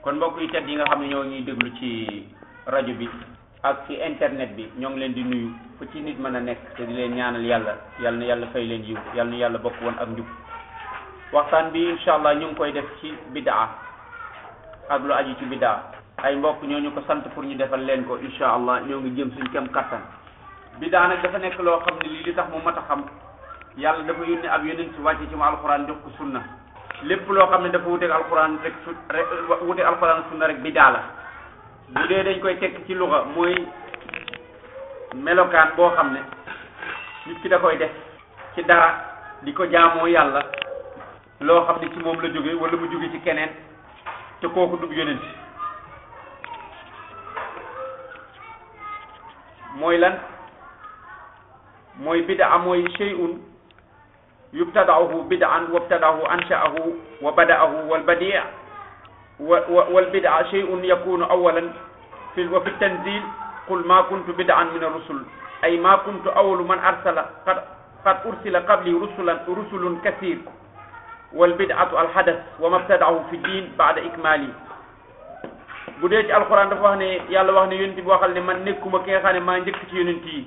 kon mbokk yi tedd yi nga xam ne ñoo ñuy déglu ci rajo bi ak ci internet bi ñoo ngi leen di nuyu fu ci nit mën a nekk te di leen ñaanal yàlla yal na yàlla fay leen yiw yal na yàlla bokk woon ak njub waxtaan bi incha allah ñu ngi koy def ci bidaa ak lu aju ci bidaa ay mbokk ñoo ñu ko sant pour ñu defal leen ko incha allah ñoo ngi jëm suñ kem kattan bidaa nag dafa nekk loo xam ne lii li tax mu mat a xam yàlla dafa yónni ab yonent ci wàcce ci mu alxuraan jox ko sunna lépp loo xam ne dafa wuteeg alxuraan rek su rek wuteeg alxuraan sunna rek bidaa la bu dee dañ koy tekk ci luxa mooy melokaan boo xam ne nit ki da koy def ci dara di ko jaamoo yàlla loo xam ne ci moom la jóge wala mu jóge ci keneen te kooku du yonent mooy lan mooy bidaa mooy shay'un yubtada'uhu bid'an wabtada'ahu ansha'ahu wa bada'ahu wal badi' wa wal bid'a shay'un yakunu awalan fi wa fi tanzil qul ma kuntu bid'an min ar-rusul ay ma kuntu awalu man arsala qad qad ursila qabli rusulan rusulun kathir wal bid'atu al hadath wa ma ibtada'ahu fi din ba'da ikmali bu dee ci alquran dafa wax ne yàlla wax ne yonent bi waxal ne man nekkuma ki nga xam ne maa njëkk ci yonent yi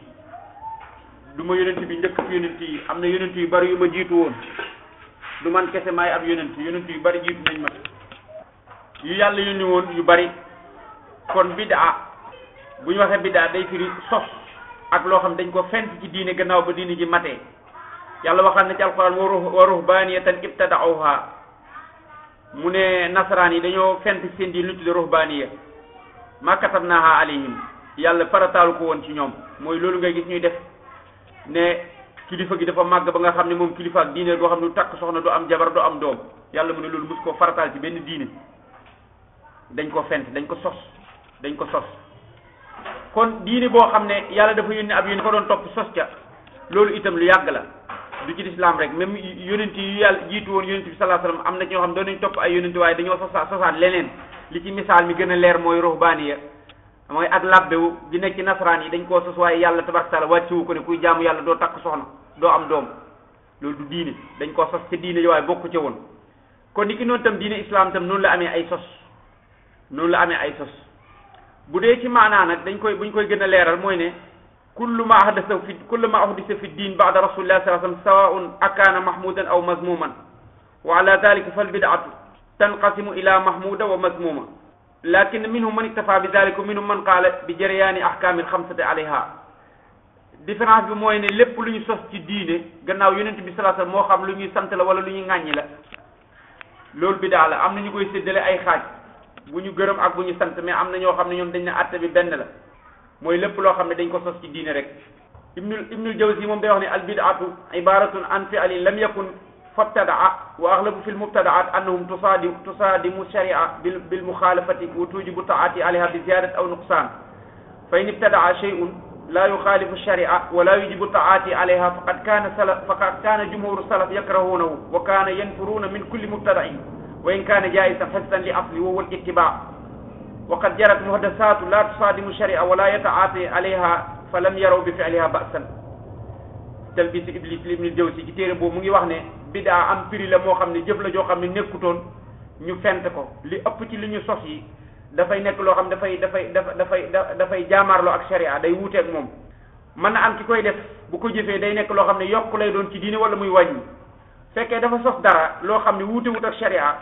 du ma yonent bi njëkk ci yonent yi am na yonent yu bari yu ma jiitu woon du man kese maay ab yonent yonent yu bari jiitu nañ ma yu yàlla yónni woon yu bari kon bidaa bu ñu waxee bidaa day firi sos ak loo xam dañ ko fent ci diine gannaaw ba diine ji matee yàlla waxal na ci alquran wa ruhbaniyatan ibtada'uha mu ne nasaraan yi dañoo fent seen diine lu tudde ruhbaniya ma katabnaha alayhim yàlla farataalu ko woon ci ñoom mooy loolu ngay gis ñuy def ne kilifa gi dafa màgg ba nga xam ne moom kilifa ak diine goo xam ne du takk soxna du am jabar du am doom yàlla mu ne loolu mus koo farataal ci benn diine dañ ko fent dañ ko sos dañ ko sos kon diine boo xam ne yàlla dafa yónni ab yónni ko doon topp sos ca loolu itam lu yàgg la du ci lislaam rek même yonent yi yàlla jiitu woon yonent bi sallallahu alayhi wasallam am na ci ñoo xam doon nañ topp ay yonent waaye dañoo sosaat sosaat leneen li ci misaal mi gën a leer mooy ruhbaaniya mooy ak labbewu di nekk ci nasaraan yi dañ koo sos waaye yàlla tabaraka taala wàccewu ko ne kuy jaamu yàlla doo takk soxna doo am doom loolu du diine dañ koo sos ca diine yi waaye bokku ca woon kon ni ki noonu tam diine islam tam noonu la amee ay sos noonu la amee ay sos bu dee ci maanaa nag dañ koy buñ koy gën a leeral mooy ne kullu ma ahdasa fi kullu ma ahdisa fi diin ba'da rasulillah sallallahu alayhi wasallam sawaa'un akaana mahmudan aw mazmuman wa ala dhalika fal bid'atu tanqasimu ila mahmuda wa mazmuma lakin minhum man iktafa bi dhalika wa minhum man qaala bi jaryaani ahkaami alxamsati alayha différence bi mooy ne lépp lu ñu sos ci diine gannaaw yonent bi sallallahu alayhi wasallam moo xam lu ñuy sant la wala lu ñuy ŋàññi la loolu bidaa la am na ñu koy séddale ay xaaj bu ñu gërëm ak bu ñu sant mais am na ñoo xam ne ñoom dañ ne àtte bi benn la mooy lépp loo xam ne dañ ko sos ci diine rek ibnul ibnul jawzi moom day wax ne al bid'atu ibaratun an fi'lin lam yakun fabtadaa wa aghlabu fi l mubtadaat annahum tusaadimu tusaadimu sharia bil bil mukhalafati wa tujibu taati alayha bi ziyadat aw nuqsan fa in ibtadaa shay'un la yukhalifu sharia wa la yujibu taati alayha faqad kana salaf faqad kana jumhuru salaf yakrahunahu wa kana yanfuruna min kulli mubtada'in wa in kana jaisan hifzan li asli wa huwa al ittiba wa qad jarat muhdasatu la tusadimu sharia wa la yataati alayha fa lam yaraw bi fi'liha ba'san talbis iblis li ibn jawzi ci téere boobu mu ngi wax ne bidaa am firi la moo xam ne jëf la joo xam ne nekkutoon ñu fent ko li ëpp ci li ñu sos yi dafay nekk loo xam dafay dafay dafay dafay jaamaarloo ak sharia day wuuteeg moom mën na am ki koy def bu ko jëfee day nekk loo xam ne yokk lay doon ci diine wala muy wàññi fekkee dafa sos dara loo xam ne wuute wut ak sharia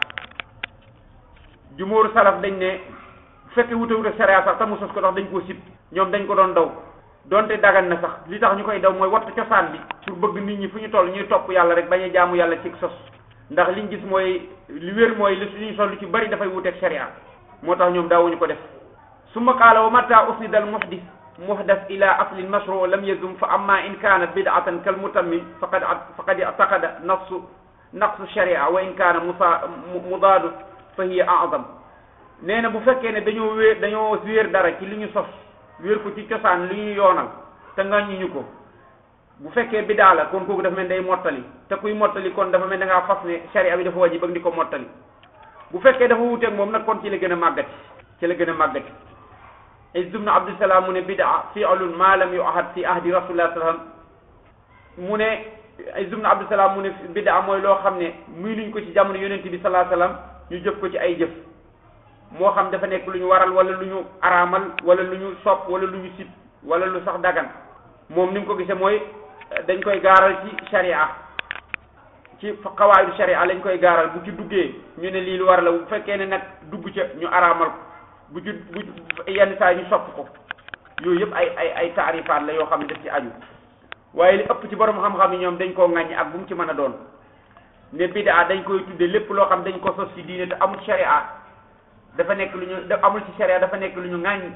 jumóoru salaf dañ ne bu fekkee wuute wut ak sharia sax te mu sos ko ndax dañ koo sib ñoom dañ ko doon daw donte dagan na sax li tax ñu koy daw mooy wattu cosaan bi pour bëgg nit ñi fu ñu toll ñuy topp yàlla rek bañ a jaamu yàlla ci sos ndax liñ gis mooy li wér mooy li suñuy sol lu ci bari dafay wuteeg sharia moo tax ñoom daawuñu ko def summa qaala wa mata usnida al muhdis muhdas ila aslin mashru lam yazum fa amma in kanat bid'atan kal mutammim faqad faqad i'taqada nafsu naqsu sharia wa in kana musa mudaadu fa hiya a'zam nee na bu fekkee ne dañoo wéer dañoo wéer dara ci li ñu sos wéer ko ci cosaan li ñu yoonal te ngaññuñu ko bu fekkee bidaa la kon kooku dafa mel day mottali te kuy mottali kon dafa mel da ngaa fas ne sharia bi dafa wajib ak di ko mottali bu fekkee dafa wuuteeg moom nag kon ci la gën a màggati ci la gën a màggati Izz ibn Abdusalaam mu ne bidaa fi'lun ma lam yu'ahad fi ahdi rasulillah sallam mu ne Izz ibn Abdusalaam mu ne bidaa mooy loo xam ne muy nuñ ko ci jamono yonent bi sallallahu alayhi wasallam ñu jëf ko ci ay jëf moo xam dafa nekk lu ñu waral wala lu ñu araamal wala lu ñu sopp wala lu ñu sib wala lu sax dagan moom ni mu ko gisee mooy dañ koy gaaral ci sharia ci xawaayidu sharia lañ koy gaaral bu ci duggee ñu ne lii lu war la bu fekkee ne nag dugg ca ñu araamal ko bu ci bu yenn saa ñu sopp ko yooyu yëpp ay ay ay taarifaat la yoo xam ne daf ci aju waaye li ëpp ci borom xam-xam yi ñoom dañ koo ŋàññi ak bu mu ci mën a doon ne bidaa dañ koy tudde lépp loo xam dañ ko sos ci diine te amul sharia dafa nekk lu ñu amul ci sharia dafa nekk lu ñu ŋàññi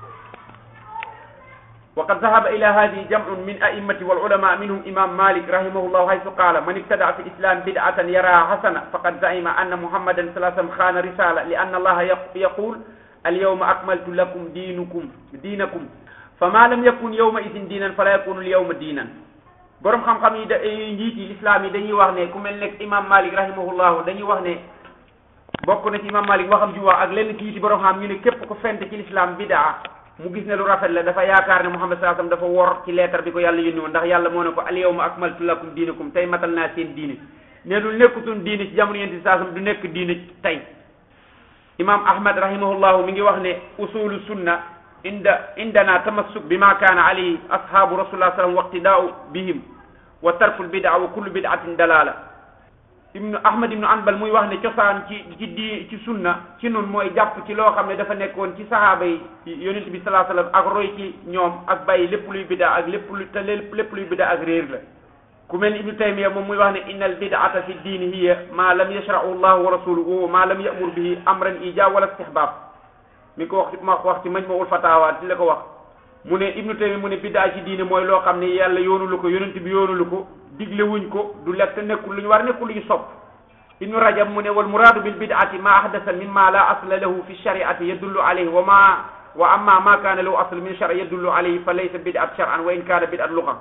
wa qad zahaba ila hadihi jam'un min a'immati wal ulama minhum imam malik rahimahullah haythu qala man ibtada fi islam bid'atan yaraha hasana faqad za'ima anna muhammadan sallallahu alayhi wasallam khana risala li anna allaha yaqul al yawma akmaltu lakum dinukum dinakum fama lam yakun yawma idin diinan fala yakunu al yawma diinan borom xam-xam yi da njiit yi l'islam yi dañuy wax ne ku mel ne imam malik rahimahullah dañuy wax ne bokk na ci imam malik waxam ji wax ak lenn kii ci borom xam ñu ne képp ko fent ci l'islam bidaa mu gis ne lu rafet la dafa yaakaar ne muhammad sallallahu alayhi wasallam dafa wor ci leetar bi ko yàlla yónni woon ndax yàlla moo ne ko al yawma akmaltu lakum diinakum tey matal naa seen diine ne lu nekkutoon diine ci jamono yonent bi sallallahu alayhi wasallam du nekk diine tey imam ahmad rahimahullahu mi ngi wax ne usulu sunna inda indana tamassuk bi ma kaana alayhi ashabu rasulullah sallam waqtidaau bihim wa tarkul bid'a wa kullu bid'atin dalala ibnu ahmad ibnu anbal muy wax ne cosaan ci ci di ci sunna ci nun mooy jàpp ci loo xam ne dafa nekkoon ci sahaaba yi yonent bi sallallahu alayhi wasallam ak roy ci ñoom ak bàyyi lépp luy bid'a ak lépp lu te lépp luy bid'a ak réer la ku mel ni ibnu taymiya moom muy wax ne inna al bid'ata fi diini hiya ma lam yashra'u llahu wa rasuluhu wa ma lam ya'mur bihi amran ijab wala istihbab mi ko wax ma wax ci majmu'ul fatawa ci la ko wax mu ne ibnu taymiya mu ne bid'a ci diine mooy loo xam ne yàlla yoonulu ko yonent bi yoonulu ko digle wuñ ko du lekk nekkul lu ñu war nekkul lu ñu sopp ibnu rajab mu ne wal muraadu bil bid'ati ma ahdasa mimma la asla lahu fi shari'ati yadullu alayhi wa ma wa amma ma kana lahu asl min shari yadullu alayhi fa laysa bid'at shar'an wa in kana bid'at lugha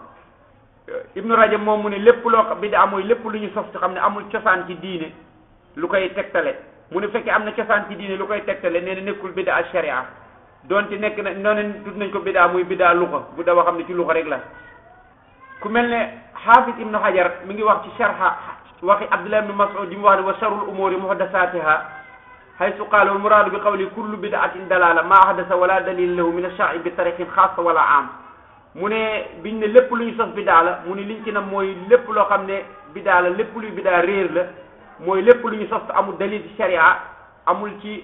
ibnu rajab moom mu ne lépp loo bid'a mooy lépp lu ñu sos ci xam ne amul cosaan ci diine lu koy tegtale mu ne fekkee am na cosaan ci diine lu koy tegtale nee na nekkul bid'a sharia donte nekk na noonu tudd nañ ko bid'a muy bid'a lugha bu da xam ne ci lugha rek la ku mel ne xaafis ibnu hajar mi ngi wax ci sharha waxi abdullah ibnu mas'ud yi mu wax ne wa sharrul umuri muhdasatiha haythu qaala wal muraadu bi qawli kullu bid'atin dalala ma ahdasa wala dalil lahu min ash-shar'i bi tariqin xaasa wala am mu ne biñ ne lépp lu ñu sos bidaa la mu ne liñ ci nam mooy lépp loo xam ne bidaa la lépp luy bidaa réer la mooy lépp lu ñu sos te amul dalil ci sharia amul ci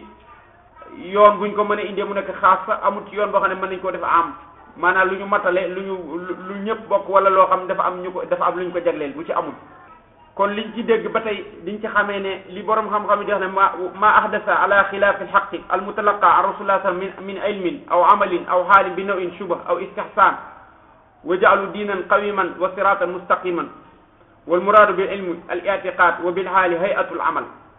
yoon buñ ko mën a indee mu nekk xaasa amul ci yoon boo xam ne mën nañ koo def am maanaam lu ñu matale lu ñu lu ñëpp bokk wala loo xam ne dafa am ñu ko dafa am lu ñu ko jagleel bu ci amul kon liñ ci dégg ba tey liñ ci xamee ne li borom xam-xam yi di wax ne ma ma ahdasa ala xilaafi alxaqi almutalaqa an rasulillah sallam min min ilmin aw amalin aw xaalin bi nawin shubha aw istihsan wa jaalu diinan qawiman wa siratan mustaqiman wal muraadu bil ilmi al i'tiqad wa bil xaali hayatul amal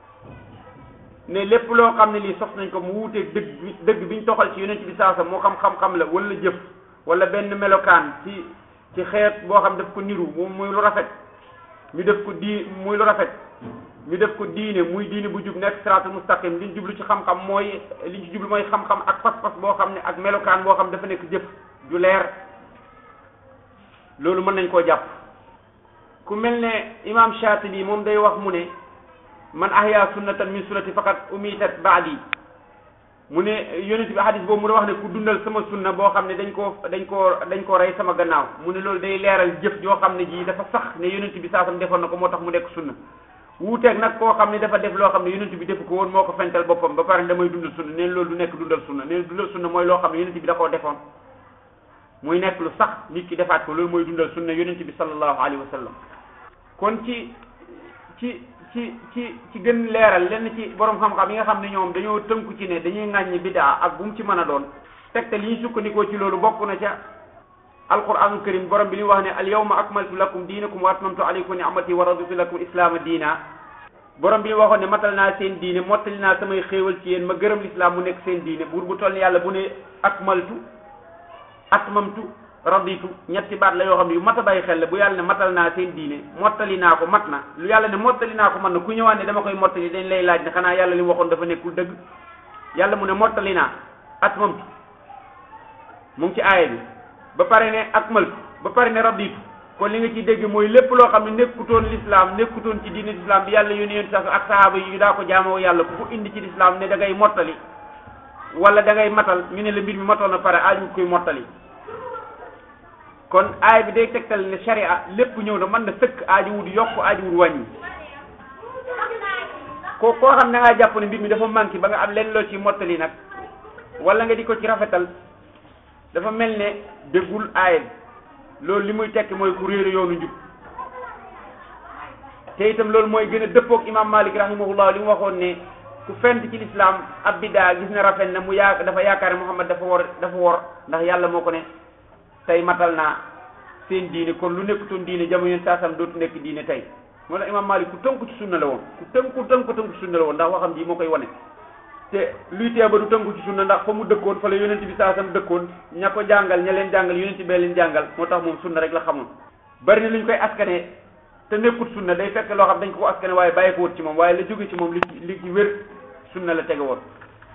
ne lépp loo xam ne lii sos nañ ko mu wuuteeg dëgg bi dëgg biñ toxal ci yonent bi saasa moo xam xam-xam la wala jëf wala benn melokaan ci ci xeet boo xam daf ko niru moom muy lu rafet ñu def ko di muy lu rafet ñu def ko diine muy diine bu jub nekk siraatul mustaqim liñ jublu ci xam-xam mooy liñ ci jublu mooy xam-xam ak pas-pas boo xam ne ak melokaan boo xam dafa nekk jëf ju leer loolu mën nañ koo jàpp ku mel ne imam Shaatibi moom day wax mu ne man ahya sunnatan min sunnati faqad umitat baadi mu ne yonent bi hadis boobu mu ne wax ne ku dundal sama sunna boo xam ne dañ koo dañ koo dañ koo rey sama gannaaw mu ne loolu day leeral jëf joo xam ne ji dafa sax ne yonent bi saasam defoon na ko moo tax mu nekk sunna wuuteeg nag koo xam ne dafa def loo xam ne yonent bi defu ko woon moo ko fental boppam ba pare damay dundal sunna neen loolu du nekk dundal sunna neen dundal sunna mooy loo xam ne yonent bi da koo defoon muy nekk lu sax nit ki defaat ko loolu mooy dundal sunna yonent bi sallallahu alayhi wa sallam kon ci ci ci ci ci gën leeral lenn ci borom xam-xam yi nga xam ne ñoom dañoo tënku ci ne dañuy ŋàññi bidaa ak bu mu ci mën a doon tegte li ñu sukkandikoo ci loolu bokk na ca alquranul karim borom bi li wax ne al yawma akmaltu lakum diinakum wa atmamtu alaykum ni'mati wa raditu lakum islaama diina borom bi li waxoon ne matal naa seen diine mottali naa samay xéewal ci yéen ma gërëm lislaam mu nekk seen diine buur bu toll ni yàlla bu ne akmaltu atmamtu raditu ñetti baat la yoo xam ne yu mat a bàyyi xel la bu yàlla ne matal naa seen diine mottali naa ko mat na lu yàlla ne mottali naa ko mat na ku ñëwaat ne dama koy mottali dañ lay laaj ne xanaa yàlla li mu waxoon dafa nekkul dëgg yàlla mu ne mottali naa atmamtu mu ngi ci aaya bi ba pare ne akmaltu ba pare ne raditu kon li nga ciy dégg mooy lépp loo xam ne nekkutoon l'islam nekkutoon ci diine l'islam bi yàlla yónni yoon sax ak sahaaba yi daa ko jaamoo yàlla ku ko indi ci l'islam ne da ngay mottali wala da ngay matal ñu ne la mbir mi matal na pare aaju koy mottali kon aay bi day tegtal ne sharia lépp ñëw na mën na sëkk aaju wut yokk aaju wut wàññi ko koo xam ne nga jàpp ne mbir mi dafa manqué ba nga am leen loo ci mottali nag wala nga di ko ci rafetal dafa mel ne déggul aay bi loolu li muy tekki mooy ku réere yoonu njub te itam loolu mooy gën a dëppoog imam malik rahimahullah li mu waxoon ne ku fent ci lislaam ab bidaa gis ne rafet na mu yaa dafa yaakaar ne muhammad dafa wor dafa wor ndax yàlla moo ko ne tey matal naa seen diine kon lu nekkutoon diine jamono yéen saasam dootu nekk diine tey moo tax imam malik ku tënku ci sunna la woon ku tënku tënku tënku ci sunna la woon ndax waxam ji moo koy wane te luy tee ba du tënku ci sunna ndax fa mu dëkkoon fa la yonent bi saasam dëkkoon ña ko jàngal ña leen jàngal yonent bee leen jàngal moo tax moom sunna rek la xamoon bari na lu ñu koy askanee te nekkut sunna day fekk loo xam dañ ko ko askane waaye bàyyi ko wut ci moom waaye la jóge ci moom li ci li ci wér sunna la tege woon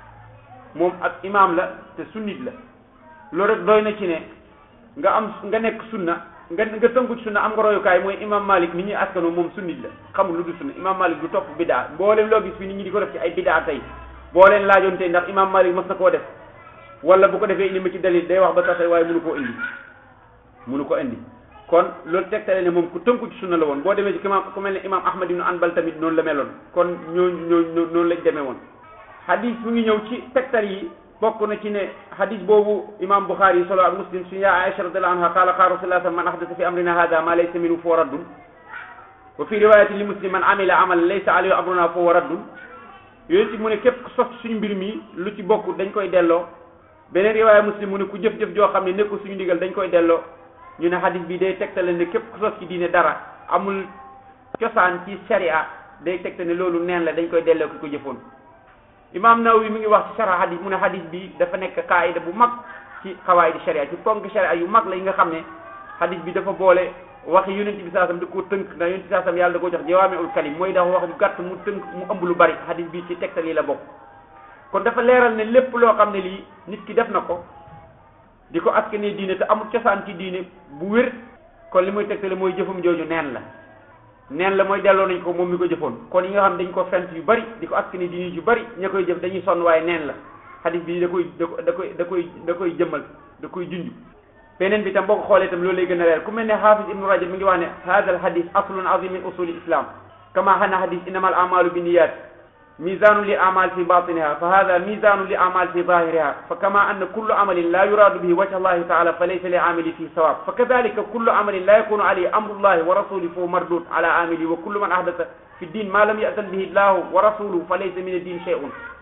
moom ak imaam la te sunnit la loolu rek doy na ci ne nga am nga nekk sunna nga nga tënku ci sunna am nga royukaay mooy imam malik ni ñuy askanoo moom sunnit la xamul lu du sunna imam malik du topp bidaa mboolem loo gis fi nit ñi di ko def ci ay bidaa tey boo leen laajoon tey ndax imam malik mas na koo def wala bu ko defee indi ma ci dalil day wax ba tax waaye mënu koo indi mënu ko indi kon loolu tegtale ne moom ku tënku ci sunna la woon boo demee ci imam ku mel ne imam ahmad ibn anbal tamit noonu la meloon kon ñooñu ñooñu noonu lañ demee woon hadis mu ngi ñëw ci tegtal yi bokk na ci ne hadis boobu imam bukhari yi solo ak muslim suñu yaa aisha radiallahu anha qaala qaala rasulullah man ahdasa fi amrina hada ma laysa minhu fa raddun wa fi riwayatin li muslim man amila amalan laysa alayhi amruna fa huwa raddun yooyu ci mu ne képp ku sos suñu mbir mi lu ci bokk dañ koy delloo beneen riwaaya muslim mu ne ku jëf-jëf joo xam ne nekkul suñu ndigal dañ koy delloo ñu ne hadis bi day tegtale ne képp ku sos ci diine dara amul cosaan ci sharia day tegtale ne loolu neen la dañ koy delloo ki ko jëfoon imam Nawawi mi ngi wax ci sara hadis mu ne hadis bi dafa nekk qaayida bu mag ci xawaayidi sharia ci ponk sharia yu mag la yi nga xam ne hadis bi dafa boole waxi yonent bi saasam da koo tënk ndax yonent bi saasam yàlla da koo jox jawaamiul kalim mooy dafa wax ju gàtt mu tënk mu ëmb lu bari hadis bi ci tegtal yi la bokk kon dafa leeral ne lépp loo xam ne lii nit ki def na ko di ko askane diine te amul cosaan ci diine bu wér kon li muy tegtale mooy jëfam jooju neen la neen la mooy delloo nañ ko moom mi ko jëfoon kon yi nga xam dañ ko fent yu bari di ko askane diine yu bari ña koy jëf dañuy sonn waaye neen la hadis bi da koy da koy da koy da koy jëmmal da koy junj beneen bi tam boo ko xoolee tam loolu lay gën a leer ku mel ne hafiz ibnu rajab mi ngi wax ne hada al hadis aslun azim min usuli islam kama hana hadis innama al amalu bi niyat ميزان لأعمال في باطنها فهذا ميزان لأعمال في ظاهرها فكما أن كل عمل لا يراد به وجه الله تعالى فليس لعامل فيه ثواب فكذلك كل عمل لا يكون عليه أمر الله ورسوله فهو مردود على عامله وكل من أحدث في الدين ما لم يأذن به الله ورسوله فليس من الدين شيء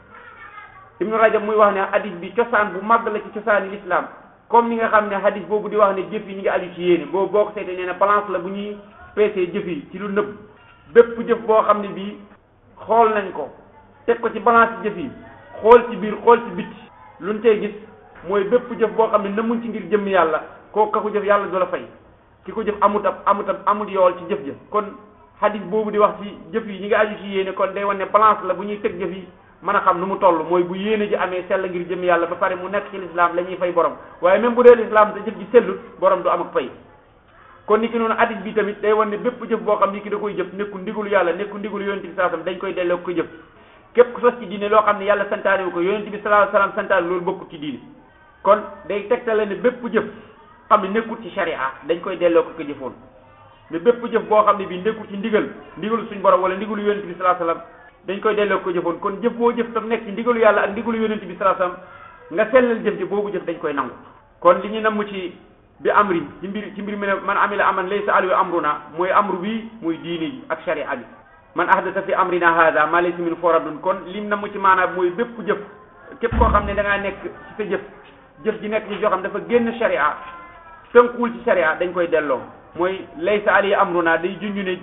ابن رجب muy wax ne hadis bi cosaan bu mag la ci cosaani l'islam comme ni nga xam ne hadis boobu di wax ne jëf yi ñi ngi aju ci yéene boobu boo ko seetee nee na balance la bu ñuy peesee jëf yi ci lu nëbb bépp jëf boo xam ne bii xool nañ ko teg ko ci balance jëf yi xool ci biir xool ci bitti luñ tey gis mooy bépp jëf boo xam ne namuñ ci ngir jëmm yàlla kooku ka ko jëf yàlla du la fay ki ko jëf amut ab amut ab amut yool ci jëf jëf kon hadis boobu di wax ci jëf yi ñi nga aju ci yéene kon day wane ne balance la bu ñuy teg jëf yi mën a xam nu mu toll mooy bu yéene ji amee sell ngir jëmm yàlla ba pare mu nekk ci lislaam la ñuy fay borom waaye même bu dee lislaam te jëf ji sellut borom du am ak fay kon ni ki noonu hadis bi tamit day wane ne bépp jëf boo xam ni ki da koy jëf nekku ndigulu yàlla nekku ndigulu yonent bi saasam dañ koy delloo ko jëf képp ku sos ci diine loo xam ne yàlla santaane wu ko yonent bi sallallahu alayhi wasallam santaane loolu bokkut ci diine kon day tegtale ne bépp jëf xam ne nekkut ci sharia dañ koy delloo ko ko jëfoon mais bépp jëf boo xam ne bii nekkul ci ndigal ndigalu suñ borom wala ndigalu yonent bi sallallahu alayhi wasallam dañ koy delloo ko jëfoon kon jëf boo jëf tam nekk ci ndigalu yàlla ak ndigalu yonent bi sallallahu alayhi wasallam nga sellal jëf ji boobu jëf dañ koy nangu kon li ñu namm ci bi amri ci mbir ci mbir mi ne man amila aman laysa alayhi amruna mooy amru bi mooy diine yi ak sharia bi man ahdasa fi amrina hada ma laysa min foradun kon lim na mu ci maanaam mooy bépp jëf képp koo xam ne da ngaa nekk ci sa jëf jëf ji nekk ci joo xam dafa génn sharia tënkuwul ci sharia dañ koy delloo mooy laysa alayhi amruna day junju ne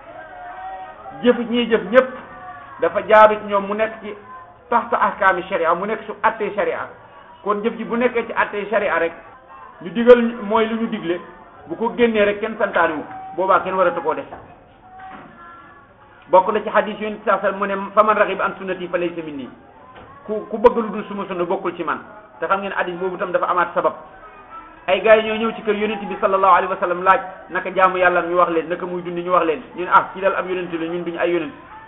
jëf ñiy jëf ñëpp dafa jaaru ci ñoom mu nekk ci taxta ahkaami sharia mu nekk su attee sharia kon jëf ji bu nekkee ci attee sharia rek ñu digal mooy lu ñu digle bu ko génnee rek kenn santaani wu boobaa kenn waratu koo def bokk na ci hadis yonent saa sallam mu ne faman raxib an sunnati fa laysa minni ku ku bëgg lu dul suma sunna bokkul ci man te xam ngeen hadis boobu tam dafa amaat sabab ay gars yi ñoo ñëw ci kër yonent bi sallallahu alayhi wa sallam laaj naka jaamu yàlla ñu wax leen naka muy dundi ñu wax leen ñu ne ah ci dal am yonent la ñun duñu ay yonent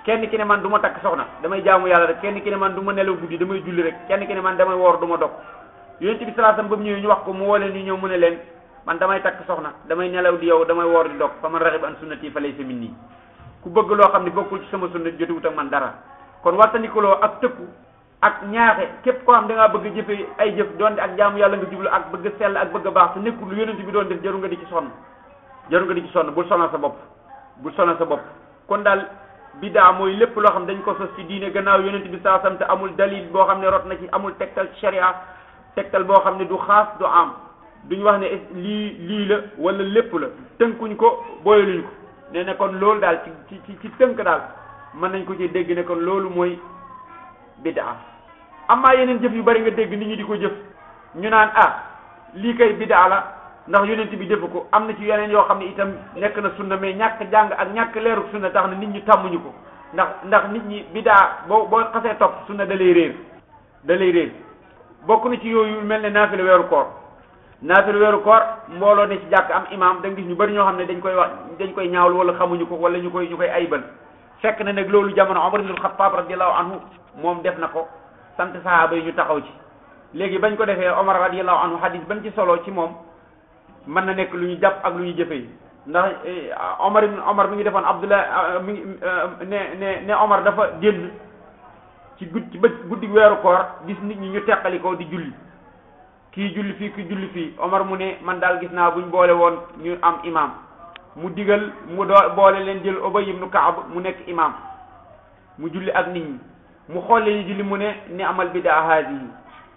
kenn ki ne man du ma takk soxna damay jaamu yàlla rek kenn ki ne man du ma nelaw guddi damay julli rek kenn ki ne man damay woor du ma dog yonent bi sallallahu alayhi wasallam ba mu ñëwee ñu wax ko mu woo leen ñu ñëw mu ne leen man damay takk soxna damay nelaw di yow damay woor di dog fa man raxiba an sunnati fa laysa minni ku bëgg loo xam ne bokkul ci sama sunna jotuwut ak man dara kon wattandikuloo ak tëkku ak ñaaxe képp koo xam da ngaa bëgg jëfe ay jëf doonte ak jaamu yàlla nga jublu ak bëgg sell ak bëgg a baax te nekkul lu yonent bi doon def jaru nga di ci sonn jaru nga di ci sonn bul sonal sa bopp bul sonal sa bopp kon daal bidaa mooy lépp loo xam dañ ko sos ci diine gannaaw yonent bi saa sam te amul dalil boo xam ne rot na ci amul tegtal ci sharia tegtal boo xam ne du xaas du am duñ wax ne lii lii la wala lépp la tënkuñ ko booyaluñ ko nee na kon loolu daal ci ci ci tënk daal mën nañ ko ci dégg ne kon loolu mooy bidaa amaa yeneen jëf yu bari nga dégg nit ñi di ko jëf ñu naan ah lii kay bidaa la ndax yonent bi defu ko am na ci yeneen yoo xam ne itam nekk na sunna mais ñàkk jàng ak ñàkk leeru sunna tax na nit ñi tàmmuñu ko ndax ndax nit ñi bidaa boo boo xasee topp sunna da lay réer da lay réer bokk na ci yooyu mel ne naafila weeru koor naafila weeru koor mbooloo ne ci jàkk am imaam da nga gis ñu bari ñoo xam ne dañ koy wax dañ koy ñaawlu wala xamuñu ko wala ñu koy ñu koy aybal fekk na nag loolu jamono Omar ibn al-Khattab radiyallahu anhu moom def na ko sant sahaaba yi ñu taxaw ci léegi bañ ko defee Omar radiyallahu anhu hadis bañ ci solo ci moom mën na nekk lu ñu jàpp ak lu ñu jëfee ndax Omar ibn Omar mi ngi defoon Abdullah mi ngi ne ne ne Omar dafa génn ci gud ci bët guddi weeru koor gis nit ñi ñu teqali ko di julli kii julli fii kii julli fii Omar mu ne man daal gis naa buñ boole woon ñu am imam mu digal mu doo boole leen jël Ubay ibn Kaab mu nekk imam mu julli ak nit ñi mu xolle ñu julli mu ne ni amal bidaa haadihi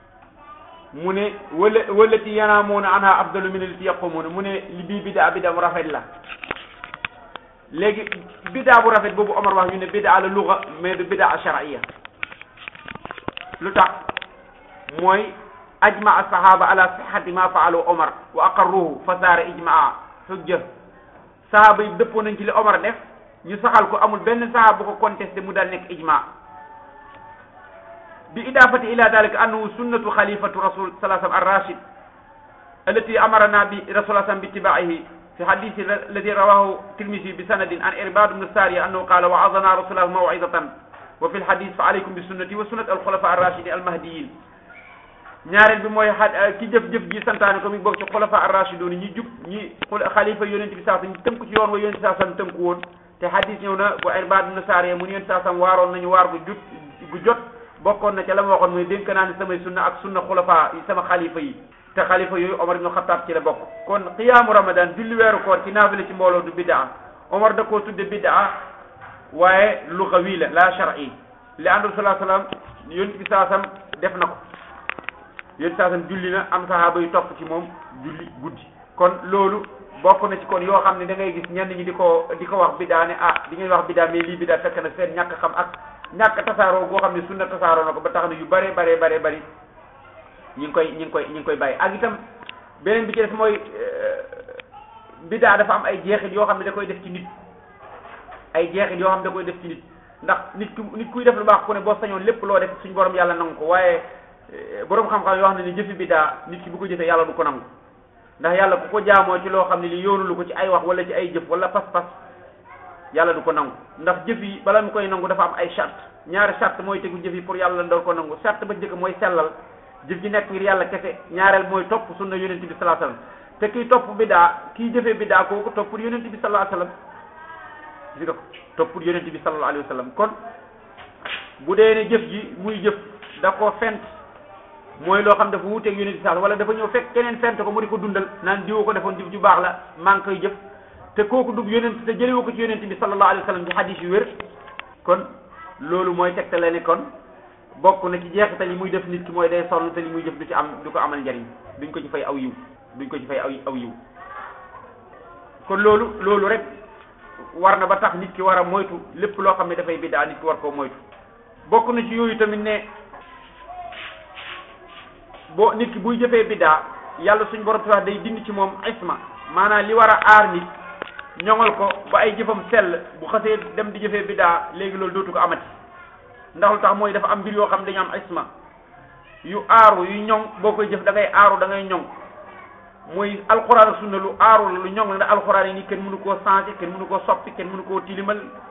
mu ne wala walati yanaamuuna anha afdalu min allati yaqumuuna mu ne li bii bidaa bidaa bu rafet la léegi bidaa bu rafet boobu Omar wax ñu ne bidaa la luga mais du bidaa shar'iyya lu tax mooy ajmaa sahaba ala sihati ma faalu Omar wa aqarruhu fa saara ijmaa hujja sahaba yi dëppoo nañ ci li Omar def ñu saxal ko amul benn sahaba bu ko contesté mu daal nekk ijmaa bi idafati ila dalika annahu sunnatu xalifatu rasul sallallahu alayhi wa sallam ar-rashid allati amarna bi rasul sallam bi itibaihi fi hadithi alladi rawahu tirmisi bi sanadin an irbad ibn sariya annahu qala wa'azana rasulullah maw'izatan wa fi lhadith fa alaykum bi sunnati wa sunnati alxulafa arrachidin almahdiyin ñaareel bi mooy a ki jëf-jëf ji santaane ko mi bokk ci xulafa arrachidun ñi jub ñi xalifa yonente bi saa sam ñi tënku ci yoon wa yonente saa sam tënku woon te hadith ñëw na bu irbad ibn sariya mu ne yonente saa sam waaroon nañu waar gu jut gu jot bokkoon na ca la ma waxoon mooy dénk naa ne samay sunna ak sunna xulafa sama xalifa yi te xalifa yooyu Omar ibn Khattab ci la bokk kon qiyaamu ramadan julli weeru koor ci naafila ci mbooloo du biddaa Omar da koo tudde biddaa waaye lugawi la la shar'i li àndul salaa salaam yonent bi saasam def na ko yonent saasam julli na am sahaaba yu topp ci moom julli guddi kon loolu bokk na ci kon yoo xam ne da ngay gis ñenn ñi di ko di ko wax biddaa ne ah di ngay wax biddaa mais lii biddaa fekk na seen ñàkk xam ak ñàkk tasaaroo goo xam ne sunna tasaaroo na ko ba tax na yu bare bare bare bari ñi ngi koy ñi ngi koy ñi ngi koy bàyyi ak itam beneen bi ci def mooy biddaa dafa am ay jeexit yoo xam ne da koy def ci nit ay jeexit yoo xam ne da koy def ci nit ndax nit ku nit kuy def lu baax ku ne boo sañoon lépp loo def suñ borom yàlla nangu ko waaye borom xam-xam yoo xam ne ni jëfi biddaa nit ki bu ko jëfee yàlla du ko nangu ndax yàlla ku ko jaamoo ci loo xam ne li yoonulu ko ci ay wax wala ci ay jëf wala pas-pas yàlla du ko nangu ndax jëf yi bala mu koy nangu dafa am ay charte ñaari charte mooy tegu jëf yi pour yàlla ndor ko nangu charte ba njëkk mooy sellal jëf ji nekk ngir yàlla kese ñaareel mooy topp sunna yonent bi sallallahu alayhi wasallam te kiy topp biddaa kiy jëfee biddaa kooku topp yonent bi sallallahu alayhi wasallam gis nga ko topp yonent bi sallallahu alayhi wasallam kon bu dee ne jëf ji muy jëf da ko fent mooy loo xam dafa wuuteeg yonent bi sallallahu wala dafa ñëw fekk keneen fent ko mu di ko dundal naan diwa ko defoon jëf ju baax la maa ngi koy jëf te kooku dug yonent te jëlewu ko ci yonent bi sallallahu alayhi wasallam ci hadis yu wér kon loolu mooy tegtale ne kon bokk na ci jeexital yi muy def nit ki mooy day sonn te li muy jëf du ci am du ko amal njariñ duñ ko ci fay aw yiw duñ ko ci fay aw aw yiw kon loolu loolu rek war na ba tax nit ki war a moytu lépp loo xam ne dafay biddaa nit ki war koo moytu bokk na ci yooyu tamit ne boo nit ki buy jëfee biddaa yàlla suñ borom tax day dindi ci moom isma maanaam li war a aar nit ñoŋal ko ba ay jëfam sell bu xasee dem di jëfee biddaa léegi loolu dootu ko amati ndax lu tax mooy dafa am mbir yoo xam dañu am isma yu aaru yu ñoŋ boo koy jëf da ngay aaru da ngay ñoŋ mooy alxuraan ak sunna lu aaru la lu ñoŋ la ndax alxuraan yi nii kenn mënu koo changé kenn mënu koo soppi kenn mënu koo tilimal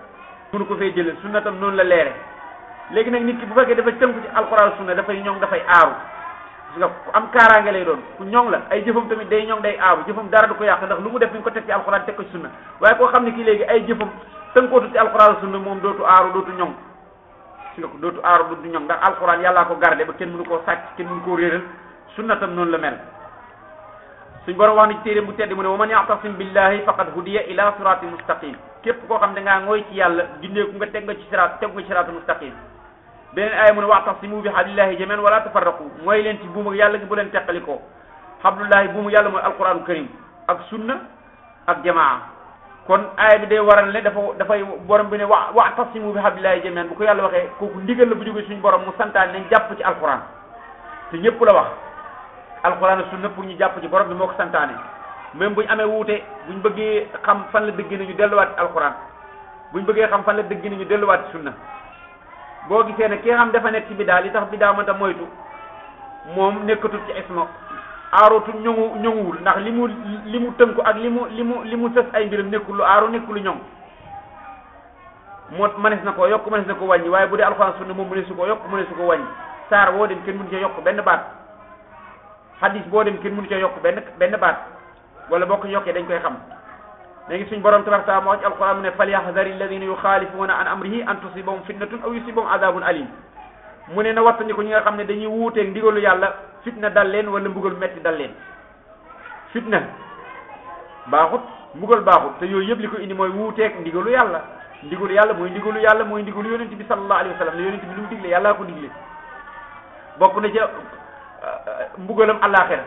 mënu ko fee jëlee sunna tam noonu la leere léegi nag nit ki bu fekkee dafa tënku ci alquran sunna dafay ñoŋ dafay aaru gis nga ku am kaaraange lay doon ku ñoŋ la ay jëfam tamit day ñoŋ day aaru jëfam dara du ko yàq ndax lu mu def mi ngi ko teg ci alquran teg ko ci sunna waaye koo xam ne kii léegi ay jëfam tënkootu ci alquran sunna moom dootu aaru dootu ñoŋ gis nga ko dootu aaru dootu ñoŋ ndax alquran yàllaa ko gardé ba kenn mënu koo sàcc kenn mënu koo réeral sunna tam noonu la mel suñ borom wax na ci téere bu tedd mu ne wa man ya'tasim billahi faqad hudiya ila siratin mustaqim képp koo xam ne ngaa ngooy ci yàlla gindeeku nga teg nga ci siraat teg nga ci siraatu mustaqim beneen aaya mu ne wa'tasimu bi hablillahi jami'an wala tafarraqu mooy leen ci buum ak yàlla gi bu leen teqalikoo hablullahi buumu yàlla mooy alquranu karim ak sunna ak jamaa kon aaya bi day waral ne dafa dafay borom bi ne wa wa'tasimu bi hablillahi jami'an bu ko yàlla waxee kooku ndigal la bu jógee suñu borom mu santaan nañ jàpp ci alquran te ñëpp la wax alquran sunna pour ñu jàpp ci borom bi moo ko santaane même bu ñu amee wuute bu ñu bëggee xam fan la dëgg nañu delluwaat ci alquran bu ñu bëggee xam fan la dëgg nañu delluwaat ci sunna boo gisee ne ki nga xam dafa nekk ci bidaa li tax bidaa mënta moytu moom nekkatul ci isma aarootu ñoŋu ñoŋuwul ndax li mu li mu tënku ak li mu li mu li mu sës ay mbiram nekkul lu aaru nekkul lu ñoŋ moo mënees na koo yokk mënees na ko wàññi waaye bu dee alquran sunna moom mënees su ko yokk mënees su ko wàññi saar woo dem kenn mënu cee yokk benn baat hadis boo dem kenn mënu cee yokk benn benn baat wala boo ko yokkee dañ koy xam léegi suñ borom tabaraka taala moo wax ci alquran mu ne falyahdari alladina yuxaalifuuna an amrihi an tusibahum fitnatun aw yusibahum adabun alim mu ne na wattandi ko ñi nga xam ne dañuy wuuteeg ndigalu yàlla fitna dal leen wala mbugal metti dal leen fitna baaxut mbugal baaxut te yooyu yëpp li ko indi mooy wuuteeg ndigalu yàlla ndigalu yàlla mooy ndigalu yàlla mooy ndigalu yonent bi sallallahu alayhi wa sallam ne yonent bi lu mu digle yàllaa ko digle bokk na ca mbugalam àllaaxira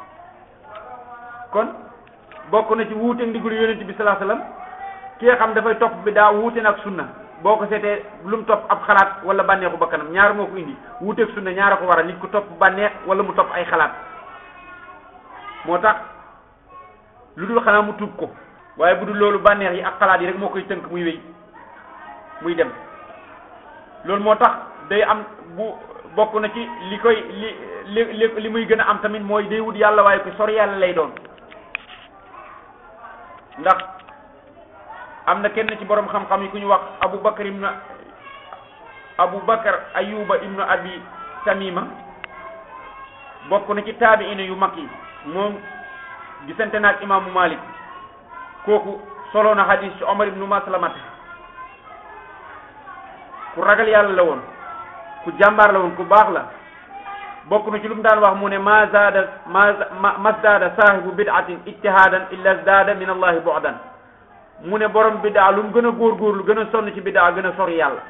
kon bokk na ci wuute ndigalu yonent bi sallallahu alayhi wasallam ki nga xam dafay topp bi daa wuute nag sunna boo ko seetee lu mu topp ab xalaat wala bànneexu bakkanam ñaar moo ko indi wuuteeg sunna ñaar a ko waral nit ku topp bànneex wala mu topp ay xalaat moo tax lu dul xanaa mu tuub ko waaye bu dul loolu bànneex yi ak xalaat yi rek moo koy tënk muy wéy muy dem loolu moo tax day am bu bokk na ci li koy li li li muy gën a am tamit mooy day wut yàlla waaye ko sori yàlla lay doon ndax am na kenn ci borom xam-xam yi ku ñu wax Abu Bakar ibnu Abu Bakar Ayuba ibnu Abi Tamima bokk na ci taabiina yu mag yi moom gisante naag imaamu Malik kooku solo na hadis ci Omar ibnu Maslamata ku ragal yàlla la woon ku jàmbaar la woon ku baax la bokk na ci lu mu daan wax mu ne ma zaada ma masdaada saahibu bid'atin ijtihadan illa zaada min allahi bu'dan mu ne borom biddaa lu mu gën a góorgóorlu gën a sonn ci biddaa gën a sori yàlla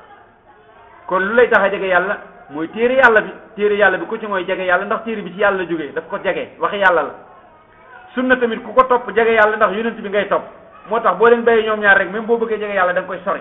kon lu lay tax a jege yàlla mooy téere yàlla bi téere yàlla bi ku ci mooy jege yàlla ndax téere bi ci yàlla la jógee daf ko jege waxi yàlla la sunna tamit ku ko topp jege yàlla ndax yonent bi ngay topp moo tax boo leen bàyyee ñoom ñaar rek même boo bëggee jege yàlla da nga koy sori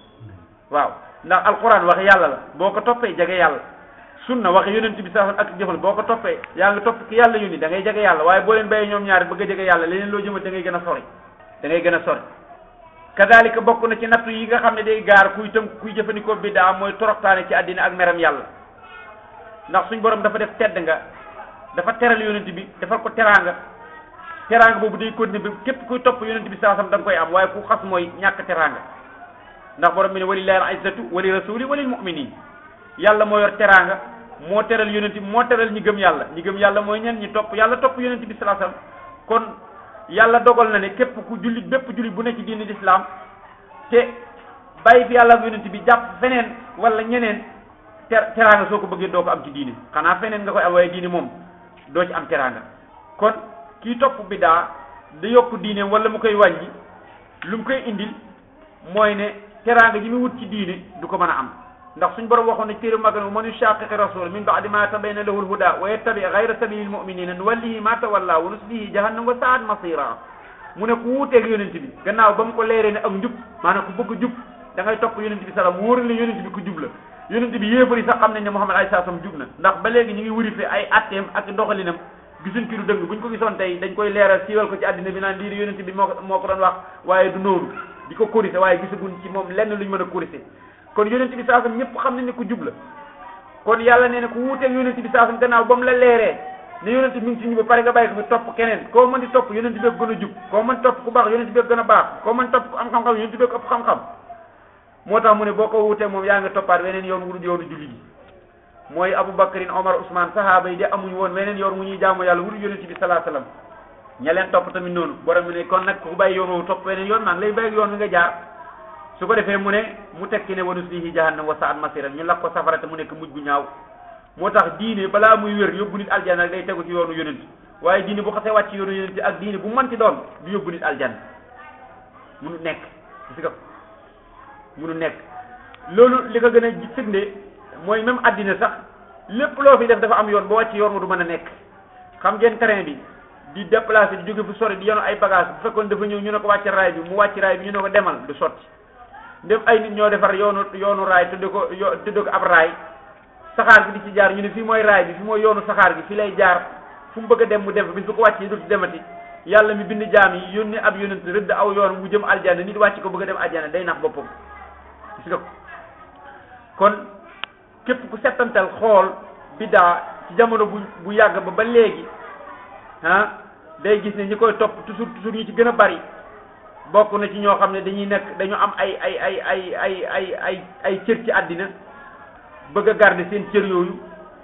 waaw ndax alquran waxi yàlla la boo ko toppee jege yàlla sunna waxi yonent bi sax ak jëfal boo ko toppee yaa ngi topp ki yàlla yónni da ngay jege yàlla waaye boo leen bàyyee ñoom ñaar bëgg a jege yàlla leneen loo jëmal da ngay gën a sori da ngay gën a sori kadalika bokk na ci nattu yi nga xam ne day gaar kuy tënk kuy jëfandikoo biddaa mooy toroxtaane ci àddina ak meram yàlla ndax suñ borom dafa def tedd nga dafa teral yonent bi defal ko teraanga teraanga boobu day continuer bi képp kuy topp yonent bi saasam da nga koy am waaye ku xas mooy ñàkk teraanga ndax borom bi ne walillahi al-izzatu wa li rasuli wa lil mu'minin yàlla moo yor teraanga moo teral yonent bi moo teral ñi gëm yàlla ñi gëm yàlla mooy ñen ñi topp yàlla topp yonent bi saasam kon yàlla dogal na ne képp ku jullit bépp jullit bu ne ci diini lislaam te bàyyi fi yàlla ak yonent bi jàpp feneen wala ñeneen ter teraanga soo ko bëggee doo ko am ci diini xanaa feneen nga koy am waaye diini moom doo ci am teraanga kon kii topp bidaa da yokk diine wala mu koy wàññi lu mu koy indil mooy ne teraanga ji mu wut ci diine du ko mën a am ndax suñ borom waxoon ne téere magan man yushaqiqi rasul min ba'di ma tabayyana lahu al-huda wa yattabi ghayra sabili al-mu'minina nuwallihi ma tawalla wa nuslihi jahannam wa sa'at masira mu ne ku wuuteeg yonent bi gannaaw ba mu ko leeree ne ak njub maanaam ku bëgg jub da ngay topp yonent bi salaam wóor ne yonent bi ku jub la yonent bi yéefari sax xam nañ ne Muhammad alayhi salaam jub na ndax ba léegi ñu ngi wurife ay atteem ak doxalinam gisuñ ki du dëgg buñ ko gisoon tey dañ koy leeral siiwal ko ci àddina bi naan lii di yonent bi moo ko moo ko doon wax waaye du noonu di ko corrigé waaye gisaguñ ci moom lenn luñ mën a corrigé kon yonent bi saasam ñëpp xam nañ ne ku jub la kon yàlla nee na ku wuuteeg yonent bi saasam gannaaw ba mu la leeree ne yonent bi mi ngi ci ñu ba pare nga bàyyi ko fi topp keneen koo mën di topp yonent bi gën a jub koo mën topp ku baax yonent bi gën a baax koo mën topp ku am xam-xam yonent bi ëpp xam-xam moo tax mu ne boo ko wutee moom yaa ngi toppaat weneen yoon wu dul yoonu julli gi mooy Abu Bakrin Omar Ousmane sahaaba yi de amuñu woon weneen yoon wu ñuy jaamu yàlla wu dul yonent bi salaa salaam ña leen topp tamit noonu borom mi ne kon nag ku bàyyi yoon woowu topp weneen yoon maa ngi lay bàyyi yoon wi nga jaar su ko defee mu ne mu tekki ne wa nuslihi jahannam wa sa'at masira ñu lakk ko safara te mu nekk mujj bu ñaaw moo tax diine balaa muy wér yóbbu nit aljanna day tegu ci yoonu yonent waaye diine bu xasee wàcc yoonu yonent ak diine bu mënti doon du yóbbu nit aljanna munu nekk gis nga munu nekk loolu li ko gën a firnde mooy même addina sax lépp loo fi def dafa am yoon ba wàcc yoon wa du mën a nekk xam ngeen train bi di déplacé di jóge fu sori di yenu ay bagage bu fekkoon dafa ñëw ñu ne ko wàcc raay bi mu wàcc raay bi ñu ne ko demal du sotti ndem ay nit ñoo defar yoonu yoonu raay tudde ko yo tudde ko ab raay saxaar gi di ci jaar ñu ne fii mooy raay bi fii mooy yoonu saxaar gi fii lay jaar fu mu bëgg a dem mu dem fa bis bu ko wàccee dootu demati yàlla mi bind jaam yi yónni ab yonent rëdd aw yoon mu jëm aljanna nit wàcc ko bëgg a dem aljanna day nax boppam gis nga ko kon képp ku settantal xool biddaa ci jamono bu bu yàgg ba ba léegi ah day gis ne ñi koy topp toujours toujours ñu ci gën a bari bokk na ci ñoo xam ne dañuy nekk dañu am ay ay ay ay ay ay ay ay cër ci àddina bëgg a garder seen cër yooyu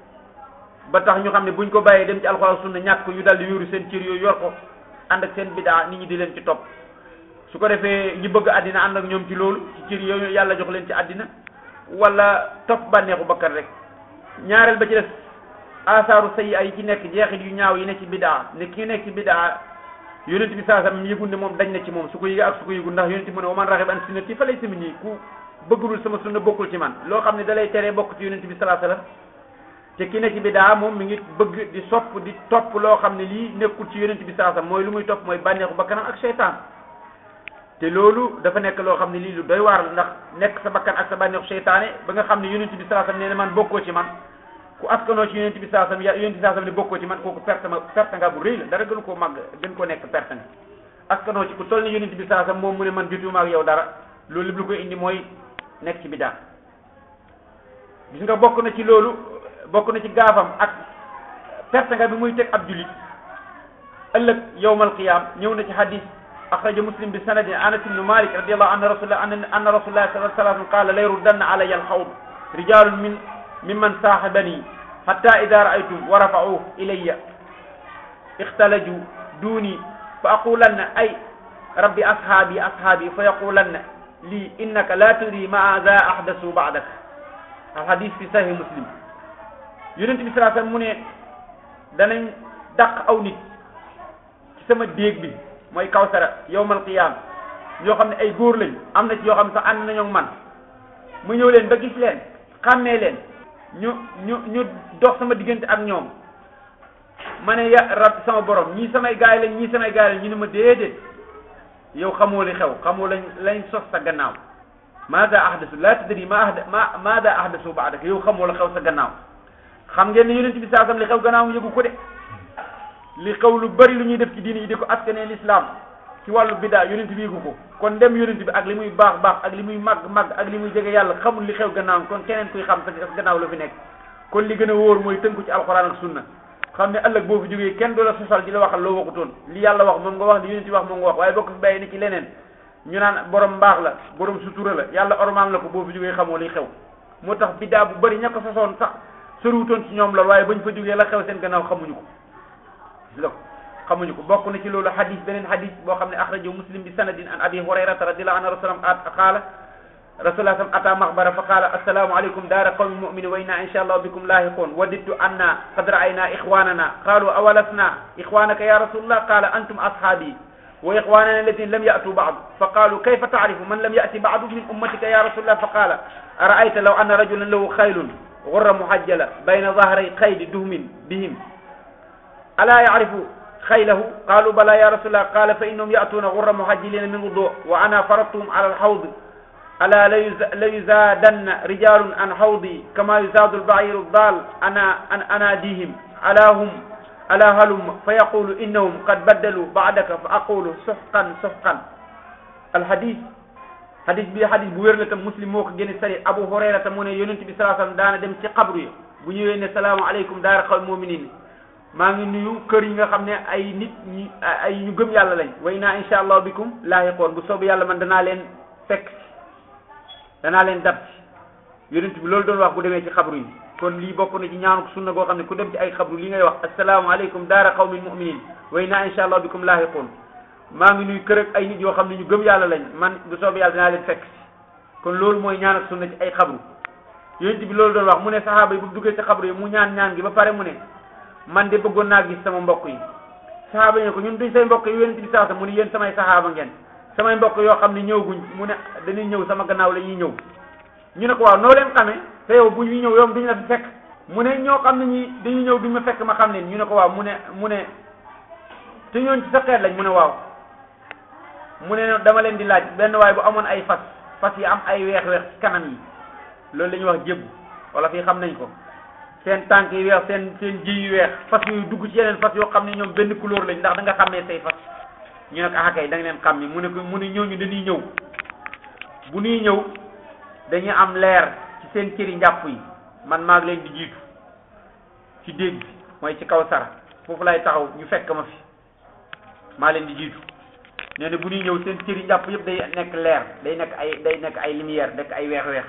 ba tax ñu xam ne buñ ko bàyyee dem ci alxuraan sunna ñàkk ko ñu daldi yóoru seen cër yooyu yor ko ànd ak seen bidaa nit ñi di leen ci topp su ko defee ñi bëgg àddina ànd ak ñoom ci loolu ci cër yooyu yàlla jox leen ci àddina wala topp bànneexu bakkan rek ñaareel ba ci des asaaru sayi ay ci nekk jeexit yu ñaaw yi ne ci bidaa ne ki nekk ci bidaa yonent bi saa sam yëgul ne moom dañ na ci moom su ko yëgee ak su ko yëgul ndax yonent bi mu ne wa man raxiba an sunnati fa laysa minni ku bëggulul sama sunna bokkul ci man loo xam ne dalay teree bokk ci yonent bi salaa sallam te ki ne ci bidaa moom mi ngi bëgg di sopp di topp loo xam ne lii nekkul ci yonent bi salaa sallam mooy lu muy topp mooy bànneexu bakkanam ak seytaan te loolu dafa nekk loo xam ne lii lu doy waar la ndax nekk sa bakkan ak sa bànneexu seytaane ba nga xam ne yonent bi salaa sallam nee na man bokkoo ci man ku askanoo ci yonent bi salaa sallam yonent bi salaa sallam ne bokkoo ci man kooku perte ma perte nga bu rëy la dara gënu koo màgg gën koo nekk perte nga askanoo ci ku toll ni yonent bi salaa sallam moom mu ne man jotuma ak yow dara loolu lépp lu koy indi mooy nekk ci bidaa gis nga bokk na ci loolu bokk na ci gaafam ak perte nga bi muy teg ab julit ëllëg yawmal qiyam ñëw na ci hadis axraja muslim bi sanadin anas ibnu malik radiallahu anna rasulullah anna rasulullah sallallahu alayhi wa sallam qala la yurdanna alayya alxawd rijalun min mimman saaxibani hatta ida raaytum wa rafa'uhu ilayya ixtalaju duni fa aqulanna ay rabbi ashaabi ashaabi fa yaqulanna lii innaka la tudri ma za ahdasu ba'dak al hadis fi sahih muslim yonent bi salaa sallam mu ne danañ dàq aw nit ci sama déeg bi mooy kawsara yawmal qiyam yoo xam ne ay góor lañ am na ci yoo xam ne sax ànd nañoo man mu ñëw leen ba gis leen xàmmee leen ñu ñu ñu dox sama diggante ak ñoom ma ne ya rab sama borom ñii samay gaay lañ ñii samay gaay lañ ñu ne ma déedéet yow xamoo li xew xamoo lañ lañ sos sa gannaaw maada ahdasu la tadri ma ahda ma maada ahdasu ba'dak yow xamoo la xew sa gannaaw xam ngeen ne yonent bi saasam li xew gannaaw yëgu ko de li xew lu bari lu ñuy def ci diini yi di ko askanee l'islam ci wàllu biddaa yonent bi yëgu ko kon dem yonent bi ak li muy baax baax ak li muy màgg màgg ak li muy jege yàlla xamul li xew gannaaw kon keneen kuy xam sa gannaaw la fi nekk kon li gën a wóor mooy tënku ci alxuraan ak sunna xam ne ëllëg boo fi jógee kenn du la sosal di la waxal loo waxutoon li yàlla wax moom nga wax li yonent bi wax moom nga wax waaye boo ko fi bàyyi ni ci leneen ñu naan borom mbaax la borom sutura la yàlla ormaam la ko boo fi jógee xamoo li xew moo tax biddaa bu bëri ña ko sosoon sax soriwutoon ci ñoom lool waaye bañ fa jógee la xew seen gannaaw xamuñu ko gis nga ko xamuñu ko bokk na ci loolu hadis beneen hadis boo xam ne axrajahu muslim bi sanadin an abi hurayrata radiallahu anhu rasulam qaala rasulullah sam ata maxbara fa qaala assalaamu aleykum daara qawmi muminin wa inna insha allah bikum lahiqun wadidtu anna qad ra'ayna ixwanana qalu awalasna ixwanaka ya rasulullah qala antum ashaabi wa ixwanana alladina lam ya'tu ba'du fa qalu kayfa ta'rifu man lam ya'ti ba'du min ummatika ya rasulullah fa qala ara'ayta law anna rajulan lahu khaylun غر محجلة بين ظهري قيد دهم بهم ألا يعرف خيله قالوا بلى يا رسول الله قال فإنهم يأتون غر محجلين من وضوء وأنا فرضتهم على الحوض ألا ليزادن رجال عن حوضي كما يزاد البعير الضال أنا أن أناديهم ألا هم ألا هلم فيقول إنهم قد بدلوا بعدك فأقول سحقا سحقا الحديث hadis bi hadis bu wér la tam muslim moo ko génne sari abu hurayra tam mu ne yonent bi salaa sallam daana dem ci xabru yi bu ñëwee ne salaamaaleykum daara xaw muminin maa ngi nuyu kër yi nga xam ne ay nit ñi ay ñu gëm yàlla lañ way naa insha allah bikum laahiqoon bu soobu yàlla man danaa leen fekk danaa leen dab ci yonent bi loolu doon wax bu demee ci xabru yi kon lii bokk na ci ñaanu sunna goo xam ne ku dem ci ay xabru li ngay wax assalaamu aleykum daara qawmin muminin wa inna insha allah bikum laahiqun maa ngi nuy kër ak ay nit yoo xam ne ñu gëm yàlla lañ man bu soobee yàlla dinaa leen fekk si kon loolu mooy ñaan ak sunna ci ay xabru yonent bi loolu doon wax mu ne saxaaba yi bu duggee ci xabru yi mu ñaan ñaan gi ba pare mu ne man de bëggoon naa gis sama mbokk yi saxaaba yi ne ko ñun duñ say mbokk yi yonent bi sax mu ne yéen samay saxaaba ngeen samay mbokk yoo xam ne ñëwguñ mu ne dañuy ñëw sama gannaaw la ñuy ñëw ñu ne ko waaw noo leen xamee te yow bu ñuy ñëw yow duñ la fi fekk mu ne ñoo xam ne ñi dañuy ñëw duñ ma fekk ma xam leen ñu ne ko waaw mu ne mu ne te ñooñ ci sa xeet lañ mu ne waaw mu ne dama leen di laaj benn waay bu amoon ay fas fas yi am ay weex-weex ci kanam yi loolu la ñuy wax jébbu wala fii xam nañ ko seen tànk yi weex seen seen ji yu weex fas yooyu dugg ci yeneen fas yoo xam ne ñoom benn couleur lañ ndax da nga xàmmee say fas ñu ne ko ah kay da nga leen xam ni mu ne ko mu ne ñooñu dañuy ñëw bu ñuy ñëw dañuy am leer ci seen cëri njàpp yi man maa ngi leen di jiitu ci déeg bi mooy ci kaw sara foofu lay taxaw ñu fekk ma fi maa leen di jiitu nee na bu ñuy ñëw seen cëri njàpp yëpp day nekk leer day nekk ay day nekk ay lumière nekk ay weex-weex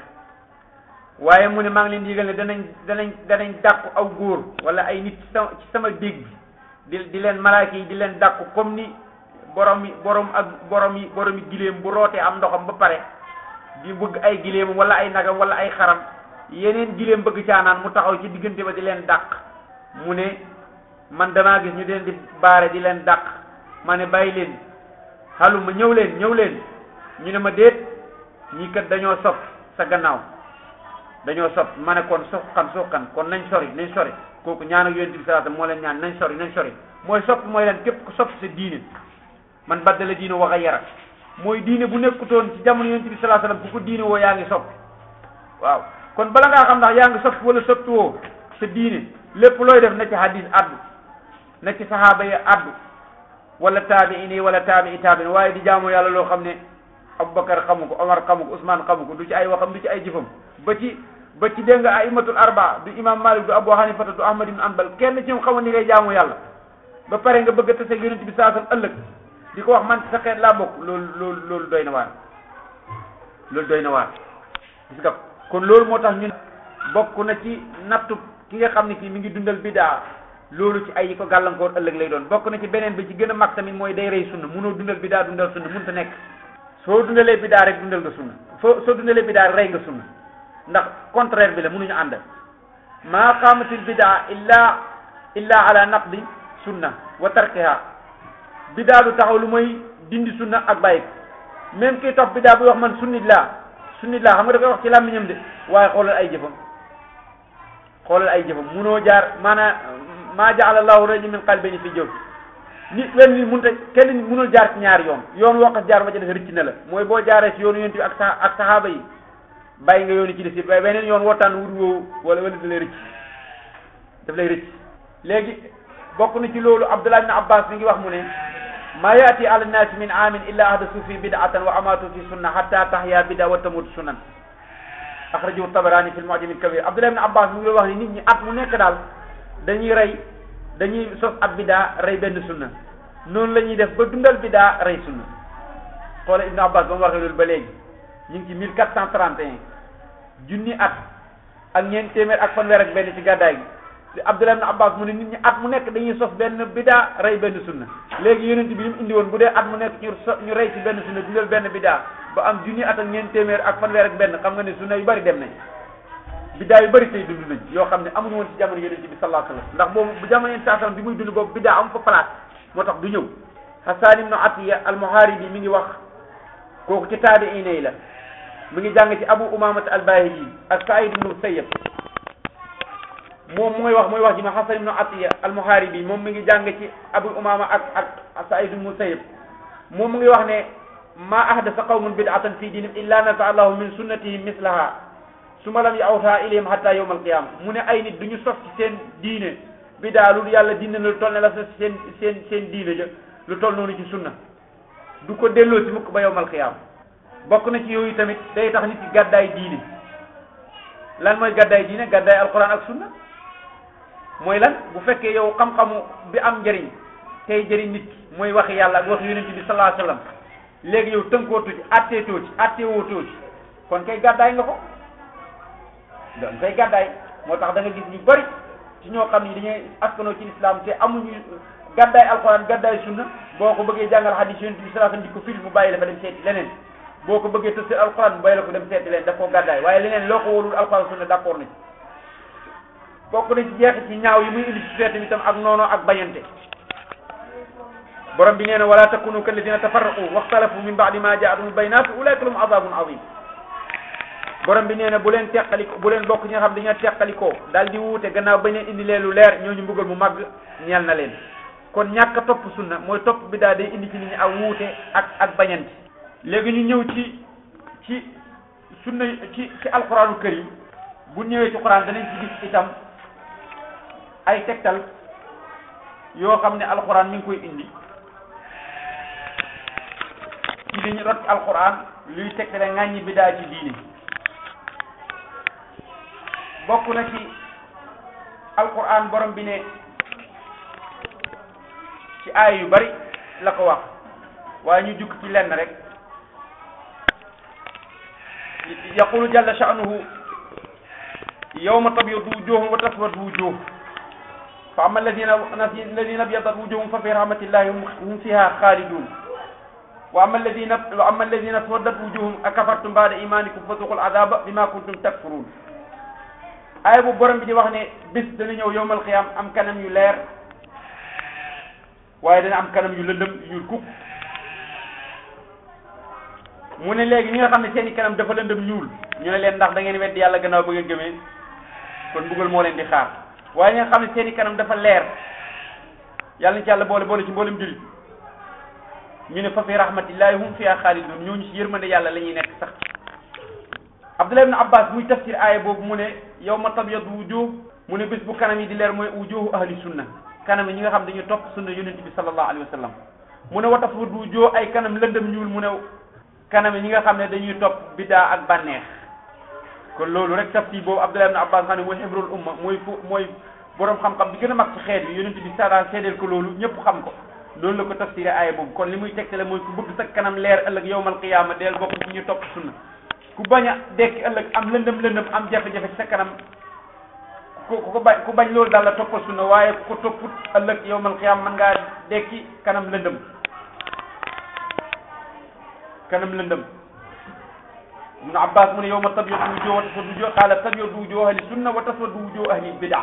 waaye mu ne maa ngi leen di yëgal ne danañ danañ danañ dàqu aw góor wala ay nit ci sama ci sama déeg bi di di leen malaaka yi di leen dàqu comme ni borom yi borom ak borom yi borom yi gileem bu rootee am ndoxam ba pare di bëgg ay gileemam wala ay nagam wala ay xaram yeneen gileem bëgg caanaan mu taxaw ci diggante ba di leen dàq mu ne man damaa gis ñu leen di baare di leen dàq ma ne bàyyi leen xaluma ñëw leen ñëw leen ñu ne ma déet ñii kat dañoo sopp sa gannaaw dañoo sopp ma ne kon suqan suqan kon nañ sori nañ sori kooku ñaan ak yonent bi salaatu moo leen ñaan nañ sori nañ sori mooy sopp mooy leen képp ku sopp sa diine man baddala diine wax a yara mooy diine bu nekkutoon ci jamono yonent bi salaatu salaam ku ko diine woo yaa ngi sopp waaw kon bala ngaa xam ndax yaa ngi sopp wala soppi woo sa diine lépp looy def na ci hadis addu na ci sahaaba yi addu wala taabiin yi wala taabii taabiin waaye di jaamu yàlla loo xam ne Aboubacar xamu ko Omar xamu ko Ousmane xamu ko du ci ay waxam du ci ay jëfam ba ci ba ci dégg nga aimatul arba du imam Malik du Abu Hanifata du Ahmad ibn Anbal kenn ci ñoom xamul ni ngay jaamu yàlla ba pare nga bëgg a tase yonent bi saa sam ëllëg di ko wax man ci sa xeet laa bokk loolu loolu loolu doy na waar loolu doy na waar gis nga kon loolu moo tax ñun bokk na ci nattu ki nga xam ne kii mi ngi dundal bidaa loolu ci ay yi ko gàllankoor ëllëg lay doon bokk na ci beneen bi ci gën a mag tamit mooy day rey sunna munoo dundal bidaa dundal sunna mënut a nekk soo dundalee bidaa rek dundal nga sunna soo soo dundalee bidaa rek rey nga sunna ndax contraire bi la mënuñu ànd maa qaamatil bidaa illa illa ala naqdi sunna wa tarkiha bidaa du taxaw lu mooy dindi sunna ak bàyyi ko même kii topp bidaa buy wax man sunnit laa sunnit laa xam nga da koy wax ci làmmiñam de waaye xoolal ay jëfam xoolal ay jëfam munoo jaar maanaam maa jaala allahu rajul min qalbayni fi jawf nit wenn nit mënut a kenn nit mënul jaar ci ñaari yoon yoon woo xas jaar ba ca def rëcc na la mooy boo jaaree ci yoonu yonent bi ak sa ak saxaaba yi bàyyi nga yoon yi ci des yëpp waaye beneen yoon wootaan wut woowu wala wala da lay rëcc daf lay rëcc léegi bokk na ci loolu Abdullah ibn Abbas mi ngi wax mu ne ma yaati ala nnaasi min aamin illa ahdasu fi bid'atan wa amaatu fi sunna hatta tahya bida wa tamutu sunan axrajahu tabarani fi lmu'jam al-kabir Abdullah ibn Abbas mi ngi wax ni nit ñi at mu nekk daal dañuy rey dañuy sos ab bidaa rey benn sunna noonu la ñuy def ba dundal bidaa rey sunna xoola Ibn Abbas ba mu waxee loolu ba léegi ñu ngi ci mille quatre cent trente et un junni at ak ñeent téeméer ak fanweer ak benn ci gàddaay gi Abdullah ibn Abbas mu ne nit ñi at mu nekk dañuy sos benn bidaa rey benn sunna léegi yonent bi li mu indi woon bu dee at mu nekk ñu so ñu rey ci benn sunna dundal benn bidaa ba am junni at ak ñeent téeméer ak fanweer ak benn xam nga ne sunna yu bari dem nañ bidaa yu bëri tey dund nañ yoo xam ne amuñu woon ci jamono yonent bi sallallahu alayhi wasallam ndax boobu bu jamono yonent sallam bi muy dund boobu bidaa am fa place moo tax du ñëw Hasan ibn Atiya al-Muharibi mi ngi wax kooku ci taabi'iin yi la mi ngi jàng ci Abu Umaamata al-Bahili ak Sa'id ibn Musayyab moom mooy wax mooy wax ji ma Hasan ibn Atiya al-Muharibi moom mi ngi jàng ci Abu Umaama ak ak Sa'id ibn Musayyab moom mu ngi wax ne ma ahdasa qawmun bid'atan fi diinihim illa naza'a Allahu min sunnatihim mislaha suma lam yawta ilayhim hatta yawm alqiyama mu ne ay nit du ñu sos ci seen diine bi daa lu yàlla dina lu toll ne la sos seen seen seen diine ja lu toll noonu ci sunna du ko delloo ci mukk ba yawm alqiyama bokk na ci yooyu tamit day tax nit ci gàddaay diine lan mooy gàddaay diine gàddaay alquran ak sunna mooy lan bu fekkee yow xam-xamu bi am njëriñ tey jëriñ nit ki mooy waxi yàlla ak waxi yonent bi sallallahu alayhi wasallam léegi yow tënkootoo ci atteetoo ci atteewootoo ci kon kay gàddaay nga ko doon kay gàddaay moo tax da nga gis ñu bari ci ñoo xam ni dañuy askanoo ci islam te amuñu gàddaay alxuraan gàddaay sunna boo ko bëggee jàngal hadis yonent bi sallallahu alayhi wasallam di ko fil mu bàyyi la fa dem seeti leneen boo ko bëggee tësir alxuraan mu bàyyi la ko dem seeti leneen daf koo gàddaay waaye leneen loo ko wóorul alxuraan sunna d'accord na ci bokk na ci jeexit ci ñaaw yi muy indi ci feetam itam ak noonu ak bañante borom bi nee na wala takunu kalladina tafarraqu waxtalafu min ba'di ma ja'ahumul bayyinatu ulaika lahum adabun azim borom bi nee na bu leen teqaliko bu leen bokk ñi nga xam dañoo teqalikoo daal di wuute gannaaw bañ leen indi leen lu leer ñooñu mbugal mu màgg ñeel na leen kon ñàkk a topp sunna mooy topp bi daal day indi ci nit ñi ak wuute ak ak bañante léegi ñu ñëw ci ci sunna ci ci alquranu karim bu ñëwee ci quran danañ ci gis itam ay tegtal yoo xam ne alquran mi ngi koy indi ci li ñu rot ci alquran luy tegtale ŋàññi bidaa ci diine bokk na ci alquran borom bi ne ci aay yu bari la ko wax waaye ñu jukk ci lenn rek yaqulu jalla sha'nuhu yawma tabyaddu wujuhum wa taswaddu wujuh fa amma alladina alladina abyadat wujuhum fa fi rahmatillahi hum fiha khalidun wa amma alladina wa amma alladina aswaddat wujuhum akafartum ba'da imanikum fasuqul adaba bima kuntum takfurun aaya bu borom bi di wax ne bis dana ñëw yowmal xiyaam am kanam yu leer waaye dana am kanam yu lëndëm yu kuk mu ne léegi ñi nga xam ne seen i kanam dafa lëndëm ñuul ñu ne leen ndax da ngeen weddi yàlla gannaaw ba ngeen gëmee kon mbugal moo leen di xaar waaye ñi nga xam ne seen i kanam dafa leer yàlla na ci yàlla boole boole ci mboolem jullit ñu ne fa fi rahmatillahi hum fiha xaalidun ñooñu ci yërmande yàlla la ñuy nekk sax Abdullah ibn Abbas muy tafsir aaya boobu mu ne yawma tabyaddu wujuh mu ne bés bu kanam yi di leer mooy wujuhu ahli sunna kanam yi ñi nga xam dañuy topp sunna yonent bi sallallahu alayhi wa sallam mu ne wa taswaddu wujuh ay kanam lëndëm ñuul mu ne kanam yi ñi nga xam ne dañuy topp biddaa ak bànneex kon loolu rek tafsir boobu Abdullah ibn Abbas xam ne mooy hibrul umma mooy fu mooy borom xam-xam bi gën a mag ci xeet bi yonent bi sada seedeel ko loolu ñëpp xam ko loolu la ko tafsiré aaya boobu kon li muy tegtale mooy ku bëgg sa kanam leer ëllëg yawmal qiyaama deel bokk ci ñu topp sunna ku bañ a dekki ëllëg am lëndëm lëndëm am jafe-jafe ci sa kanam ku ku bañ ku bañ loolu daal la toppal sunna waaye ku ko topput ëllëg yawmal qiyaama mën ngaa dekki kanam lëndëm kanam lëndëm ibnu abbas mu ne yawma tabyaddu wujuh wa taswaddu wujuh qaala tabyaddu wujuh ahli sunna wa taswaddu wujuh ahli bid'a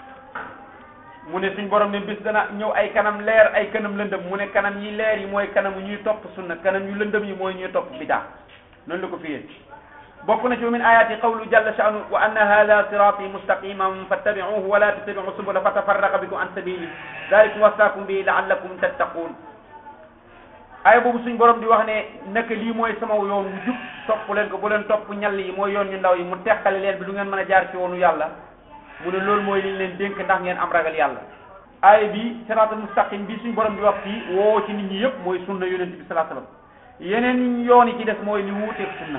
mu ne suñ borom ne bis dana ñëw ay kanam leer ay kanam lëndëm mu ne kanam yi leer yi mooy kanam ñuy topp sunna kanam yu lëndëm yi mooy ñuy topp bid'a noonu la ko fiyee bokk na ci min ayati qawlu jalla sha'nu wa anna hadha sirati mustaqiman fattabi'uhu wa la tattabi'u subula fatafarraqa bikum an sabili dhalikum wasaakum bihi la'allakum tattaqun ay boobu suñ borom di wax ne naka lii mooy sama yoon wu jub topp leen ko bu leen topp ñall yi mooy yoon ñu ndaw yi mu teqale leen bi du ngeen mën a jaar ci yoonu yàlla mu ne loolu mooy liñ leen dénk ndax ngeen am ragal yàlla aaya bi siraatal mustaqim bi suñ borom di wax fii woo ci nit ñi yëpp mooy sunna yonent bi sallallahu alayhi wasallam yeneen yoon yi ci des mooy li wuuteeg sunna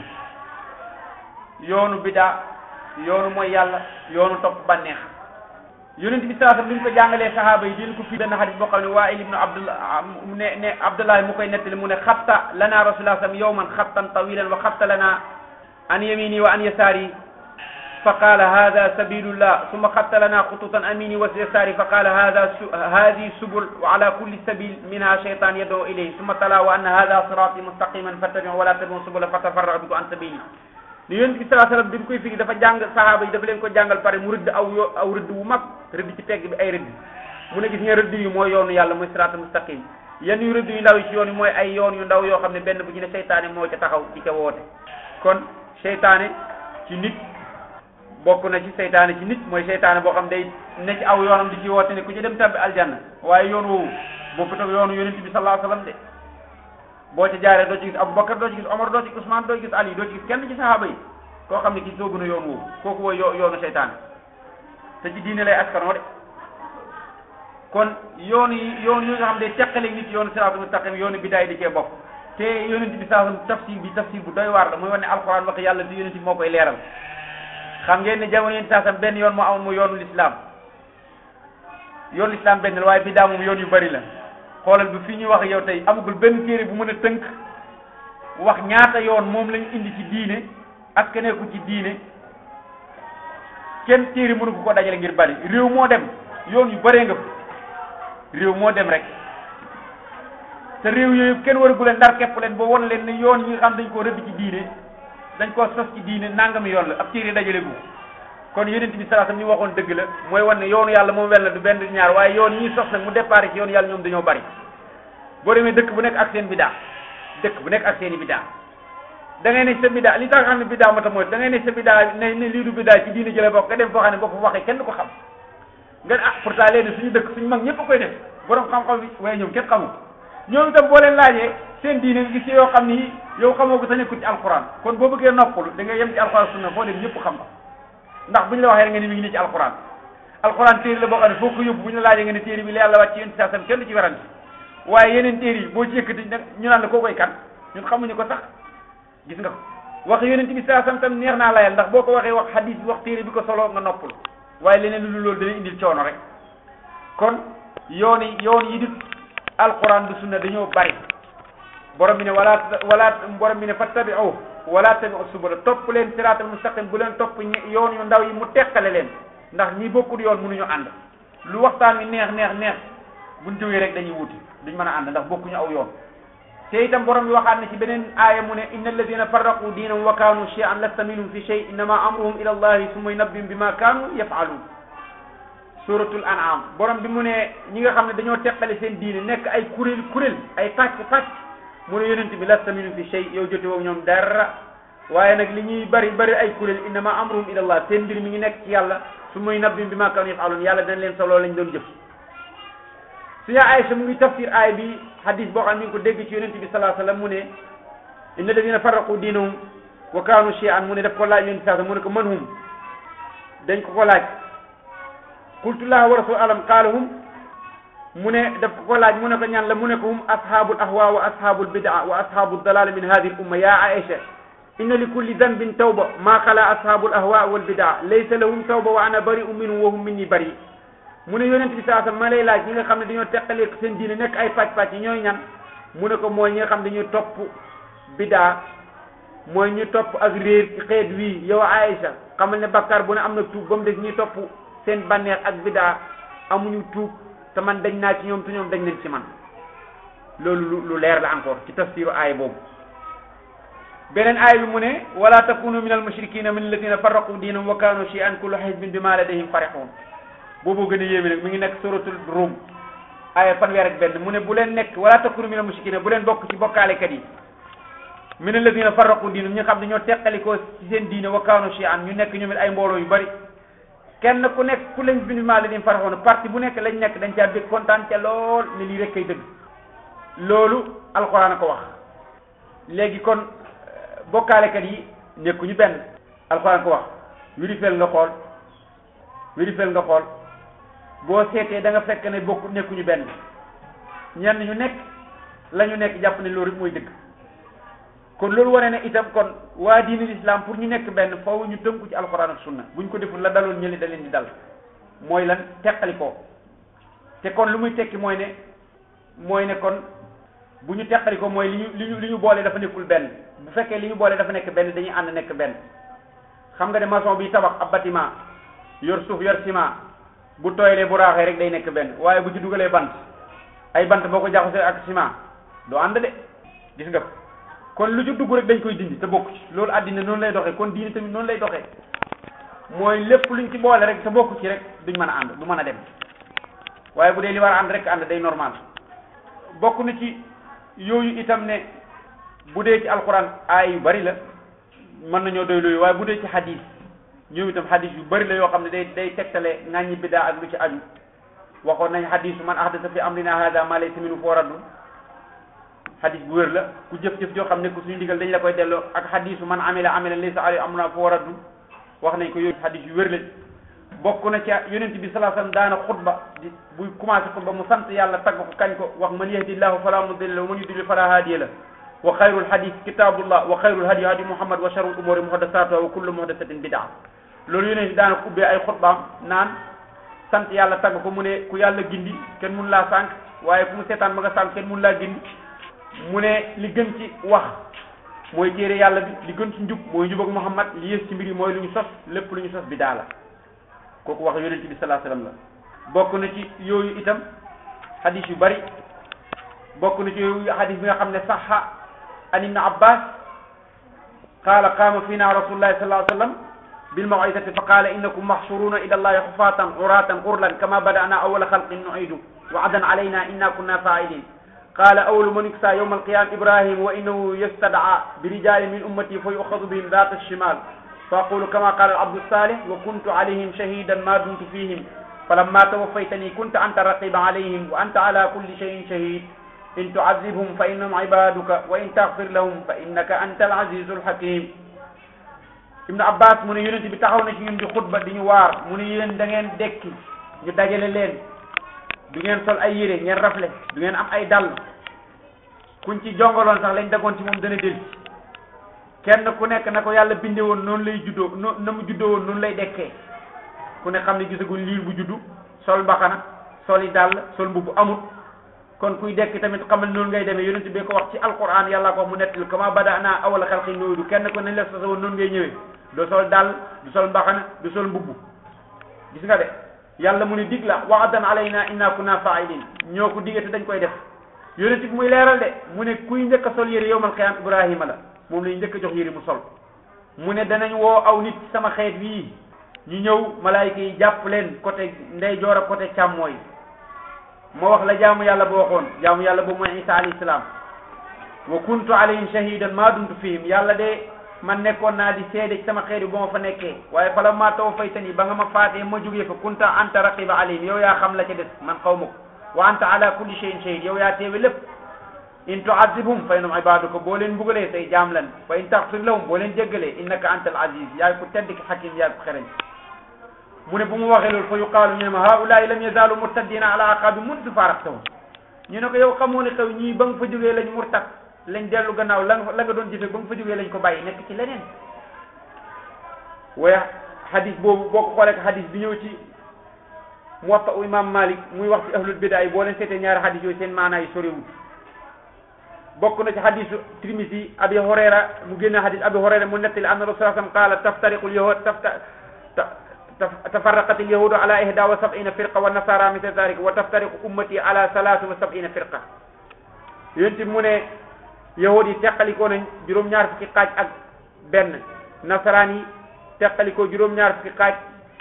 yoonu bidaa yoonu mooy yàlla yoonu topp bànneex yonent bi sallallahu alayhi wasallam ni mu ko jàngalee sahaaba yi dina ko fii benn xadis boo xam ne Waa'il ibnu Abdullah ne ne Abdullah mu koy nettali mu ne xatta lana rasulullah sallam yawman xattan tawilan wa xatta lana an yamini wa an yasari fa qaala hada sabilullah summa xatta lana xututan amini wa yasari fa qaala hada hadi subul wa ala kulli sabil minha shaytan yad'u ilayhi summa tala wa anna hada sirati mustaqiman fattabi'u wa la tattabi'u subula fatafarraqa bikum an sabili ni yonent bi sallallahu alayhi wasallam bi mu koy firi dafa jàng sahaaba yi dafa leen ko jàngal pare mu rëdd aw yo aw rëdd wu mag rëdd ci tegg bi ay rëdd mu ne gis nga rëdd yi mooy yoonu yàlla mooy siraatal mustaqim yenn yu rëdd yu ndaw yi ci yoon yi mooy ay yoon yu ndaw yoo xam ne benn bu ci ne seytaane moo ca taxaw di ca woote kon seytaane ci nit bokk na ci seytaane ci nit mooy seytaane boo xam day ne ci aw yoonam di ci woote ne ku ci dem tabbi aljanna waaye yoon woowu bokkut ak yoonu yonent bi sallallahu alayhi wasallam de boo ca jaaree doo ci gis Aboubacar doo ci gis Omar doo ci gis Ousmane doo ci gis Ali doo ci gis kenn ci sahaaba yi koo xam ne kii soo gën a yoon woowu kooku mooy yo yoonu seytaane te ci diine lay askanoo de kon yoon yi yoon yi nga xam ne teqale nit yoonu siraatul mustaqim yoonu bidaay di cee bokk te yonent bi saa tafsir bi tafsir bu doy waar la muy wane ne alxuraan wax yàlla di yonent bi moo koy leeral xam ngeen ne jamono yonent saa sam benn yoon moo amoon mu yoonu lislaam yoonu lislaam benn la waaye bidaa moom yoon yu bari la xoolal bi fii ñuy wax yow tey amagul benn téere bu mën a tënk wax ñaata yoon moom lañu indi ci diine askaneeku ci diine kenn téere mënu ko ko dajale ngir bari réew moo dem yoon yu bëree nga fa réew moo dem rek te réew yooyu kenn waragu leen ndar képp leen ba won leen ne yoon yi nga xam dañ koo rëdd ci diine dañ koo sos ci diine nangami yoon la ab téere dajale gu kon yonent bi sallallahu alayhi wasallam ñu waxoon dëgg la mooy wan ne yoonu yàlla moom wel na du benn du ñaar waaye yoon yi ñuy sos nag mu départ ci yoonu yàlla ñoom dañoo bari boo demee dëkk bu nekk ak seen bidaa dëkk bu nekk ak seen i bidaa da ngay ne sa bidaa li tax xam ne bidaa moo tax mooy da ngay ne sa bidaa ne ne lii du bidaa ci diine jële bokk nga dem foo xam ne boo ko waxee kenn du ko xam nga ah pourtant léegi suñu dëkk suñu mag ñëpp a koy def borom xam-xam bi waaye ñoom kenn xamul ñoom itam boo leen laajee seen diine nga gis yoo xam ni yow xamoo ko te nekkul ci alxuraan kon boo bëggee noppul da ngay yem ci alxuraan sunna foo dem ñëpp xam ko ndax bu ñu la waxee nga ni mi ngi nii ci alxuraan alxuraan téere la boo xam ne foo ko yóbbu bu ñu la laajee nga ne téere bi la yàlla wàcc ci yonent saa kenn du ci werante waaye yeneen téere yi boo ci yëkkati nag ñu naan la koo koy kan ñun xamuñu ko sax gis nga ko wax yonent bi saa sam tam neex naa layal ndax boo ko waxee wax hadis bi wax téere bi ko solo nga noppul waaye leneen lu loolu dana indil coono rek kon yoon yi yoon yi di alquran du sunna dañoo bari borom bi ne wala wala borom bi ne fattabi'u wala tabi'u subula topp leen siraatal mustaqim bu leen topp yoon yu ndaw yi mu teqale leen ndax ñi bokkul yoon mënuñu ànd lu waxtaan wi neex neex neex buñ jógee rek dañuy wuti duñ mën a ànd ndax bokkuñu aw yoon te itam borom bi waxaat ne ci beneen aaya mu ne inna alladina farraqu diinahum wa kaanu shay'an lasta minhum fi shay innama amruhum ila allahi summa yunabbihum bima kaanu yaf'alun suratul an'am borom bi mu ne ñi nga xam ne dañoo teqale seen diine nekk ay kuréel kuréel ay pàcc pàcc mu ne yonent bi lasta minhum fi shay yow jote woog ñoom dara waaye nag li ñuy bari bari ay kuréel innama amruhum ila allah seen mbir mi ngi nekk ci yàlla summa yunabbihum bima kaanu yaf'alun yàlla dana leen solo lañ doon jëf suñu Aysa mu ngi tafsir aay bi hadis boo xam ne mi ngi ko dégg ci yonent bi sallallahu alayhi wasallam mu ne inna alladina farraqu diinahum wa kaanu shay'an mu ne daf ko laaj yonent sallallahu mu ne ko man hum dañ ko ko laaj qultu laahu wa rasul alam qaala hum mu ne daf ko ko laaj mu ne ko ñan la mu ne ko hum ashabul ahwa wa ashabul bid'a wa ashabul dalal min hadhihi al umma ya Aisha inna li kulli dhanbin tawba ma xala ashabul ahwa wal bid'a laysa lahum tawba wa ana bari'un minhum wa hum minni bari mu ne yonent bi saa ma lay laaj ñi nga xam ne dañoo teqalee seen diine nekk ay pàcc-pàcc yi ñooy ñan mu ne ko mooy ñi nga xam dañuy topp bidaa mooy ñu topp ak réer ci xeet wii yow Aïcha xamal ne bakkaar bu ne am na tuub ba mu des ñuy topp seen bànneex ak bidaa amuñu tuub te man dañ naa ci ñoom te ñoom dañ leen ci man loolu lu lu leer la encore ci tafsiru aay boobu beneen aay bi mu ne wala takunu min al mushrikina min alladina farraqu diinahum wa kanu shay'an kullu hizbin bima ladayhim farihun boobu gën a yéeme nag mi ngi nekk suratul rum aaya fanweer ak benn mu ne bu leen nekk wala takunu min al mushrikina bu leen bokk ci bokkaalekat yi min alladina farraqu diinahum ñi nga xam ne ñoo teqalikoo ci seen diine wa kanu shay'an ñu nekk ñoom it ay mbooloo yu bari kenn ku nekk ku lañ bindi maa ladayhim farihun parti bu nekk lañ nekk dañ caa bég kontaan ca lool ne lii rek kay dëgg loolu alxuraan a ko wax léegi kon bokkaalekat yi nekkuñu benn alxuraan ko wax wirifel nga xool wirifel nga xool boo seetee da nga fekk ne bokk nekkuñu benn ñenn ñu nekk la ñu nekk jàpp ne loolu rek mooy dëgg kon loolu wane ne itam kon waa diinul islam pour ñu nekk benn foofu ñu tënku ci alxuraan ak sunna buñ ko deful la daloon ñëli da leen di dal mooy lan teqali ko te kon lu muy tekki mooy ne mooy ne kon bu ñu teqali ko mooy li ñu li ñu li ñu boole dafa nekkul benn bu fekkee li ñu boole dafa nekk benn dañuy ànd nekk benn xam nga ne maçon bi tabax ab bâtiment yor suuf yor ciment bu tooyalee bu raaxee rek day nekk benn waaye bu ci dugalee bant ay bant boo ko jaxasee ak ciment doo ànd de gis nga kon lu ci dugg rek dañ koy dindi te bokk ci loolu àddina noonu lay doxee kon diini tamit noonu lay doxee mooy lépp luñ ci boole rek te bokk ci rek duñ mën a ànd du mën a dem waaye bu dee li war a ànd rek ànd day normal bokk na ci yooyu itam ne bu dee ci alquran aay yu bari la mën nañoo doy loolu waaye bu dee ci hadis ñoom itam hadis yu bari la yoo xam ne day day tegtale ŋàññi bidaa ak lu ci aju waxoon nañ hadisu man ahdasa fi amrina hada ma laysa minhu foo raddu hadis bu wér la ku jëf-jëf joo xam ne ku suñu digal dañ la koy delloo ak hadisu man amila amila laysa alayhi amruna foo raddu wax nañ ko yooyu hadis yu wér lañ bokk na ca yonent bi sallallahu alayhi wasallam daana xutba di buy commencé xutba mu sant yàlla tagg ko kañ ko wax man yahdillahu fala mudilla lahu wa man yudlil fala hadiya lahu wa xayrul hadis kitabullah wa xayrul hadi hadi muhammad wa sharrul umuri muhdathatuha wa kullu muhdathatin bid'a loolu yonent bi daana ko ubbee ay xutbaam naan sant yàlla tagg ko mu ne ku yàlla gindi kenn mun laa sànq waaye ku mu seetaan ba nga sànq kenn mun laa gindi mu ne li gën ci wax mooy téere yàlla bi li gën ci njub mooy njub ak Muhammad li yées ci mbir yi mooy lu ñu sos lépp lu ñu sos bi daa la kooku wax yonent bi sallallahu alayhi wasallam la bokk na ci yooyu itam hadis yu bari bokk na ci yooyu hadis bi nga xam ne saxa an ibn abbas qaala qaama fiina rasulullahi sallallahu alayhi wasallam bil maw'izati fa qaala innakum mahshuruna ila allahi hufatan uratan ghurlan kama bada'na awwala khalqin nu'idu wa'dan alayna inna kunna fa'ilin قال أول من يكسى يوم القيامة إبراهيم وإنه يستدعى برجال من أمتي فيؤخذ بهم ذات الشمال فأقول كما قال العبد الصالح وكنت عليهم شهيدا ما دمت فيهم فلما توفيتني كنت أنت الرقيب عليهم وأنت على كل شيء شهيد إن تعذبهم فإنهم عبادك وإن تغفر لهم فإنك أنت العزيز الحكيم Ibn Abbas mu ne yonent bi taxaw na ci ñun di xutba di ñu waar mu ne yéen da ngeen dekki ñu dajale leen du ngeen sol ay yére ngeen rafle du ngeen am ay dàll kuñ ci jongaloon sax lañ dagoon ci moom dana del kenn ku nekk na ko yàlla binde woon noonu lay juddoo no na mu juddoo woon noonu lay dekkee ku ne xam ne gisaguñ liir bu juddu sol mbaxana sol yi dàll sol mbubb amut kon kuy dekk tamit xamal noonu ngay demee yonent bi ko wax ci alquran yàlla ko wax mu nettali kama bada'na awwala xalqin nu'iidu kenn ko nañ la sosa woon noonu ngay ñëwee doo sol dàll du sol mbaxana du sol mbubb gis nga de yàlla mu ne dig la wa'dan alayna inna kunna fa'ilin ñoo ko digate dañ koy def yonent bi muy leeral de mu ne kuy njëkk a sol yére yowmal qiyaam ibrahima la moom lañ njëkk a jox yére mu sol mu ne danañ woo aw nit sama xeet wii ñu ñëw malaayika yi jàpp leen côté ndeyjoor ak côté càmmooy moo wax la jaamu yàlla boo waxoon jaamu yàlla boobu mooy isa alayhi salaam wa kuntu alayhim shahidan ma dumtu fihim yàlla de man nekkoon naa di seede ci sama xeet yi ba ma fa nekkee waaye fala ma tawaffaytani ba nga ma faatee ma jógee fa kunta anta raqiba alayhim yow yaa xam la ca des man xaw ma ko wa anta ala kulli shay'in shahid yow yaa teewe lépp in tu'adhibhum fa innahum ibaduka boo leen mbugalee say jaam lan fa in taghfir lahum boo leen jéggalee innaka anta al aziz yaay ko tedd ki hakim yaay ko xereñ mu ne bu mu waxee loolu fa yuqaalu ñu ne ma haulaai lam yazalu murtaddina ala aqabi mundu faraqtahum ñu ne ko yow xamoo ne xew ñii ba nga fa jógee lañ murtad lañ dellu gannaaw la nga la nga doon jëfe ba nga fa jógee lañ ko bàyyi nekk ci leneen waaye hadis boobu boo ko xoolee hadis bi ñëw ci muwatta u imam malik muy wax ci ahlul bidaa yi boo leen seetee ñaari hadis yooyu seen maanaa yi sorewul bokk na ci hadisu Tirmisi abi Hurayra mu génne hadis abi Hurayra mu nettali anna rasul sallam qaala taftariqu lyahud tafta tafarraqat alyahudu ala ihda wa sab'ina firqa wa nasara misla dalik wa taftariqu ummati ala salaatu wa sab'ina firqa yonti mu ne yahud yi teqalikoo nañ juróom-ñaar fukki xaaj ak benn nasaraan yi teqalikoo juróom-ñaar fukki xaaj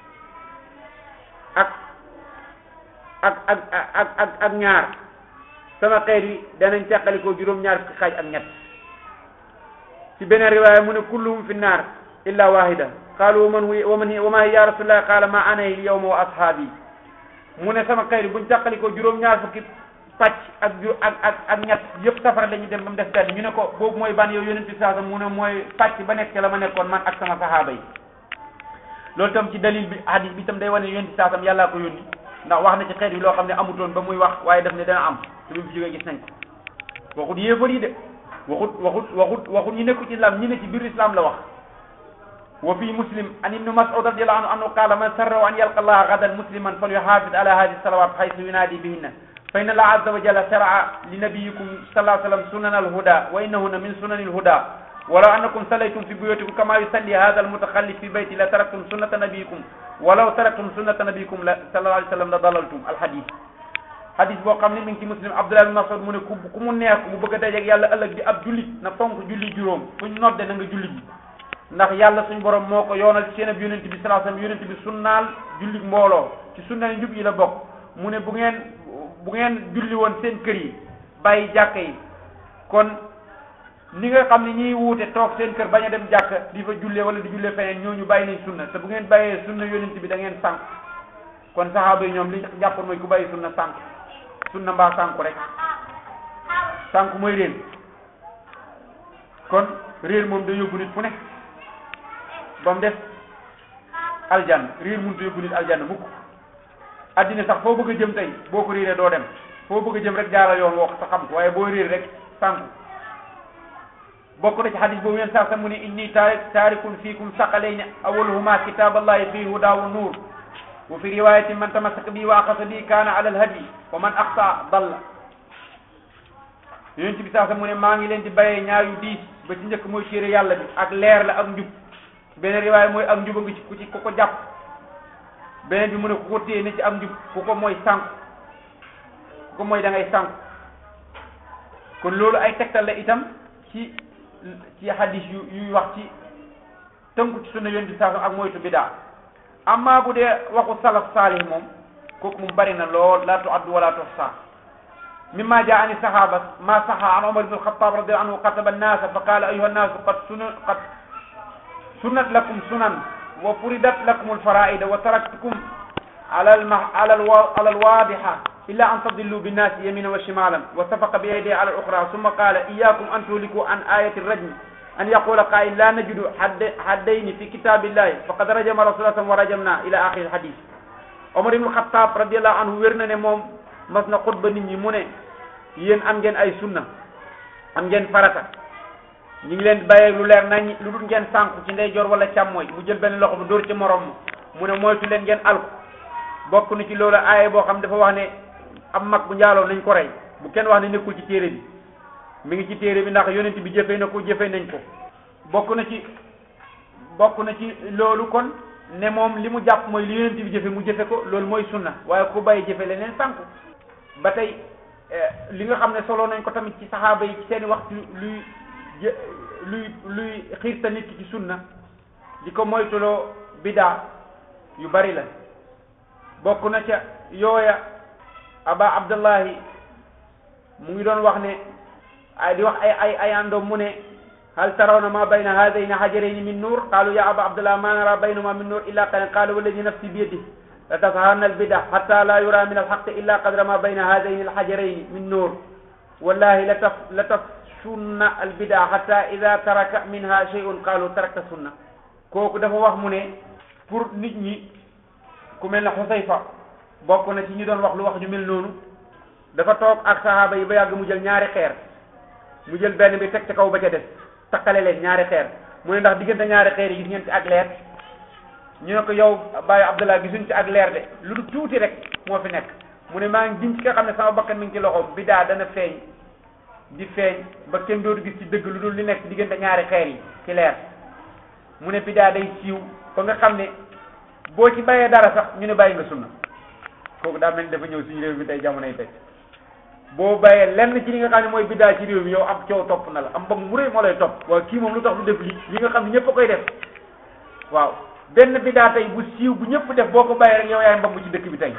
ak ak ak ak ak ak ñaar sama xeet yi danañ teqalikoo juróom-ñaar fukki xaaj ak ñett ci beneen riwaaya mu ne kulluhum fi naar illa wahida qaalu waman waman wama hiya ya rasulullah qaala ma ana al yawma wa ashaabi mu ne sama xeet yi buñ teqalikoo juróom-ñaar fukki pàcc ak ju ak ak ak ñett yëpp safara la ñu dem ba mu def benn ñu ne ko boobu mooy ban yow yonent bi saa mu ne mooy pàcc ba nekk ca la ma nekkoon man ak sama sahaaba yi loolu tam ci dalil bi hadis bi tam day wane yonent bi saa yàllaa ko yónni ndax wax na ci xeet bi loo xam ne amutoon ba muy wax waaye daf ne dana am te bi mu fi jógee gis nañ ko waxut yéefar yi de waxut waxut waxut waxut ñi nekku ci islam ñi ne ci biir islam la wax wa fi muslim an ibnu mas'ud radiyallahu anhu annahu qaala man sarrahu an yalqa allaha gadan musliman falyuhafid ala hadihi salawat haythu yunadi bihinna fa inna allah azza wa jalla shara'a li nabiyikum sallallahu alayhi wa sallam sunan alhuda wa innahunna min sunani alhuda walaw annakum sallaytum fi buyutikum kama yusalli hadha almutakhallif fi bayti la taraktum sunnata nabiyikum walaw taraktum sunnata nabiyikum la sallallahu alayhi wa sallam la dalaltum alhadith hadith boo xam ne mi ngi ci muslim abdullah bin mas'ud mu ne ku ku mu neex mu bëgg a dajeeg yàlla ëllëg di ab jullit na fonk julli juróom fuñ nodde na nga julli ji ndax yàlla suñ borom moo ko yoonal ci seen ab yonent bi sallallahu alayhi wa sallam yonent bi sunnaal julli mbooloo ci sunna njub yi la bokk mu ne bu ngeen bu ngeen julli woon seen kër yi bàyyi jàkka yi kon ni nga xam ne ñiy wuute toog seen kër bañ a dem jàkka di fa jullee wala di jullee feneen ñooñu bàyyi nañ sunna te bu ngeen bàyyee sunna yonent bi da ngeen sànq kon saxaaba yi ñoom li jàppoon mooy ku bàyyi sunna sànq sunna mbaa sànku rek sànku mooy réer kon réer moom da yóbbu nit fu nekk ba mu def aljanna réer mënut a yóbbu nit aljanna mukk addina sax foo bëgg a jëm tey boo ko réeree doo dem foo bëgg a jëm rek jaara yoon wax sa xam ko waaye boo réer rek sànku bokk na ci xadis boobu yéen saa sa mu ne inni taari taarikun fiikum saqalayni awaluhuma kitaballahi fihi huda wa nuur wa fi riwayatin man tamassaka bi wa axasa bi kaana ala alhadi wa man axsa dalla yonent bi saa sa mu ne maa ngi leen di bàyyee ñaar yu diis ba ci njëkk mooy téere yàlla bi ak leer la ak njub beneen riwaay mooy ak njub a ngi ci ku ci ku ko jàpp beneen bi mu ne ku ko téye ne ci ak njub ku ko mooy sànq ku ko mooy da ngay sànq kon loolu ay tegtal la itam ci ci hadis yu yuy wax ci tënku ci sunna yoon bi saa ak moytu bidaa amma bu dee waxu salaf saalih moom kooku moom bari na lool la tuaddu wala tuhsa mimma jaa ani sahaba ma saha an umar ibn alxatab radiallahu anhu xataba annasa fa qala ayuha annaasu qad suna qad sunnat lakum sunan wa furidat lakum alfaraida wa taraktukum ala alma ala alwa ala alwadiha illa an tadillu binnasi yamina wa shimalan wa safaqa bi yadihi ala al-ukhra thumma qala iyyakum an tuhliku an ayati ar-rajm an yaqula qa'il la najidu haddayni fi kitabillahi faqad rajama rasulullah wa rajamna ila akhir al-hadith Omar ibn Khattab radiyallahu anhu wér na ne moom mas na xutba nit ñi mu ne yéen am ngeen ay sunna am ngeen farata ñu ngi leen bàyyee lu leer nañ lu dul ngeen sànku ci ndeyjoor wala càmmooy mu jël benn loxo bu dóor ci morom ma mu ne moytu leen ngeen alku bokk na ci loolu aaye boo xam dafa wax ne am mag bu njaaloo nañ ko rey bu kenn wax ne nekkul ci téere bi mi ngi ci téere bi ndax yonent bi jëfee na ko jëfee nañ ko bokk na ci bokk na ci loolu kon ne moom li mu jàpp mooy li yonent bi jëfe mu jëfe ko loolu mooy sunna waaye ku bàyyi jëfe leneen sànku ba tey li nga xam ne solo nañ ko tamit ci saxaaba yi ci seeni waxtu luy luy luy xiirta nit ki ci sunna di ko moytuloo bidaa yu bari la bokk na ca yooya aba abdullahi mu ngi doon wax ne ay di wax ay ay ay àndoom mu ne hal tarawna ma bayna hadayni hajarayni min nur qalu ya aba abdullah ma nara baynahuma min nur illa qalilan qalu walladi nafsi biyadihi la tasaharna albida hatta la yura min alhaqi illa qadra ma bayna hadayni alhajarayni min nur wallahi la taf la tafsunna albida hatta ida taraka minha shay'un qalu tarakta sunna kooku dafa wax mu ne pour nit ñi ku mel ne Xusayfa bokk na ci ñi doon wax lu wax ñu mel noonu dafa toog ak sahaaba yi ba yàgg mu jël ñaari xeer mu jël benn bi teg ci kaw ba ca des takkale leen ñaari xeer mu ne ndax diggante ñaari xeer yi gis ngeen ci ak leer ñu ne ko yow Baye Abdullah gisuñ ci ak leer de lu du tuuti rek moo fi nekk mu ne maa ngi giñ ci nga xam ne sama bakkan mi ngi ci loxoom bidaa dana feeñ di feeñ ba kenn dootu gis ci dëgg lu dul li nekk diggante ñaari xeer yi ci leer mu ne bidaa day siiw ba nga xam ne boo ci bàyyee dara sax ñu ne bàyyi nga sunna kooku daa mel ni dafa ñëw suñu réew mi tey jamonoy tey boo bàyyee lenn ci li nga xam ne mooy biddaa ci réew mi yow am coow topp na la am mbag mu rëy moo lay topp waaw kii moom lu tax du def li li nga xam ne ñëpp a koy def waaw benn biddaa tey bu siiw bu ñëpp def boo ko bàyyee rek yow yaay mbag ci dëkk bi tey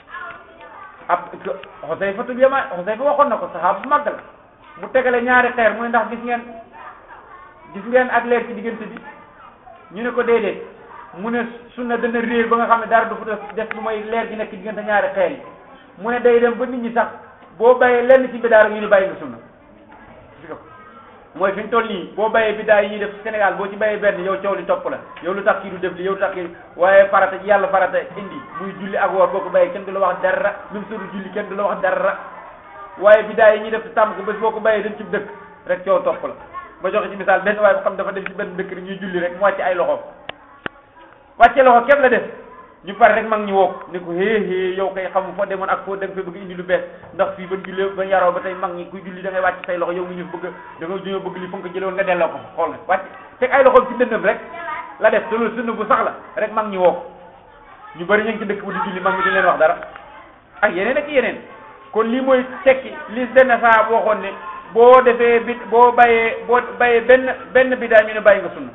ab Xusayfatul Yamaan Xusayfa waxoon na ko saxaaba bu màgg la mu tegale ñaari xeer mu ne ndax gis ngeen gis ngeen ak leer ci diggante bi ñu ne ko déedéet mu ne sunna dana réer ba nga xam ne dara du fa def lu may leer gi nekk diggante ñaari xeer yi mu ne day dem ba nit ñi sax boo bàyyee lenn ci bidaa rek ñu ni bàyyi nga sunna mooy fi ñu toll nii boo bàyyee bidaa yi ñuy def Sénégal boo ci bàyyee benn yow coow li topp la yow lu tax kii du def li yow lu tax kii waaye farata ci yàlla farata indi muy julli ak woor boo ko bàyyee kenn du la wax dara même soo du julli kenn du la wax dara waaye bidaa yi ñuy def tàmm ko bés boo ko bàyyee dem ci dëkk rek coow topp la ba joxe ci misaal benn waaye bu xam dafa dem ci benn dëkk rek ñuy julli rek mu wàcce ay loxoom wàcce loxo képp la def ñu pare rek mag ñi woo ni ko hee hee yow kay xamu foo demoon ak foo dem fa bëgg indi lu bees ndax fii ban julli ba yaroo ba tey mag ñi kuy julli da ngay wàcc say loxo yow mu ñu bëgg da nga dañoo bëgg li fa nga ko jëlewoon nga delloo ko xool nga wàcc teg ay loxoom ci dëndam rek la def te loolu sunna bu sax la rek mag ñi woo ñu bëri ñu ngi ci dëkk bu di julli mag ñi dañ leen wax dara ak yeneen ak yeneen kon lii mooy tekki li benn saa waxoon ne boo defee bit boo bàyyee boo bàyyee benn benn bidaa ñu ne bàyyi nga sunna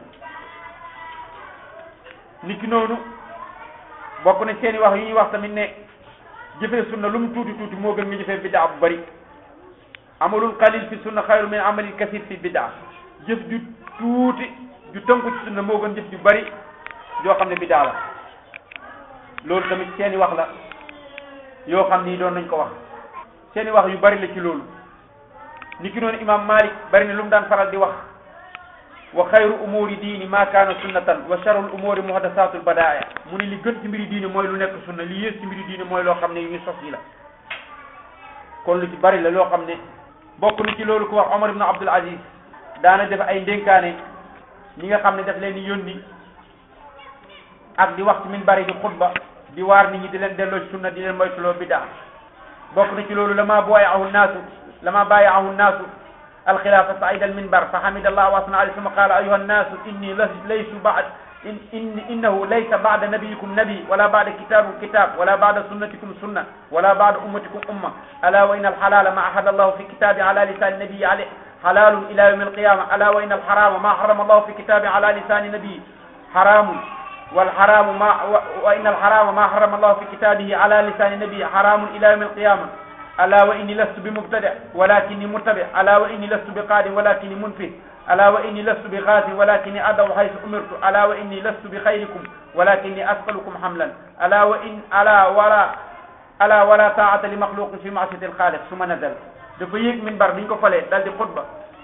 niki noonu bokk na seeni wax yu ñuy wax tamit ne jëfee sunna lu mu tuuti tuuti moo gën nga jëfee bidaa bu bari amalul qalil fi sunna xayru min amalil kasir fi bidaa jëf ju tuuti ju tënku ci sunna moo gën jëf ju bari yoo xam ne bidaa la loolu tamit seeni wax la yoo xam ni doon nañ ko wax seeni wax yu bari la ci loolu niki noonu imam Malik bari na lu mu daan faral di wax wa xayru umuri diini ma kaana sunnatan wa sharul umuri muhdasatul badaaya mu ne li gën ci mbiri diine mooy lu nekk sunna li yées ci mbiri diine mooy loo xam ne yu ñu sos yi la kon lu ci bari la loo xam ne bokk na ci loolu ko wax Omar ibn Abdul Aziz daana def ay ndénkaane ñi nga xam ne daf leen di yónni ak di wax ci min bari di xutba di waar nit ñi di leen delloo ci sunna di leen moytuloo bidaa bokk na ci loolu lama booyahu naasu lama baayahu naasu الخلافة صعيد المنبر فحمد الله وأثنى عليه ثم قال أيها الناس إني ليس بعد إن, إن إنه ليس بعد نبيكم نبي ولا بعد كتاب كتاب ولا بعد سنتكم سنة ولا بعد أمتكم أمة ألا وإن الحلال ما أحل الله في كتابه على لسان النبي عليه حلال إلى يوم القيامة ألا وإن الحرام ما حرم الله في كتابه على لسان النبي حرام والحرام ما وإن الحرام ما حرم الله في كتابه على لسان النبي حرام إلى يوم القيامة ألا وإني لست بمبتدع ولكني متبع ألا وإني لست بقاد ولكني منفذ ألا وإني لست بغاز ولكني أدعو حيث أمرت ألا وإني لست بخيركم ولكني أثقلكم حملا ألا وإن ألا ولا ألا ولا طاعة لمخلوق في معصية الخالق ثم نزل dafa yéeg minbar bi ñu ko falee dal di xutba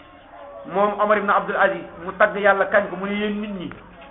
moom Omar ibn Abdul Aziz mu tagg yàlla kañ ko mu ne yéen nit ñi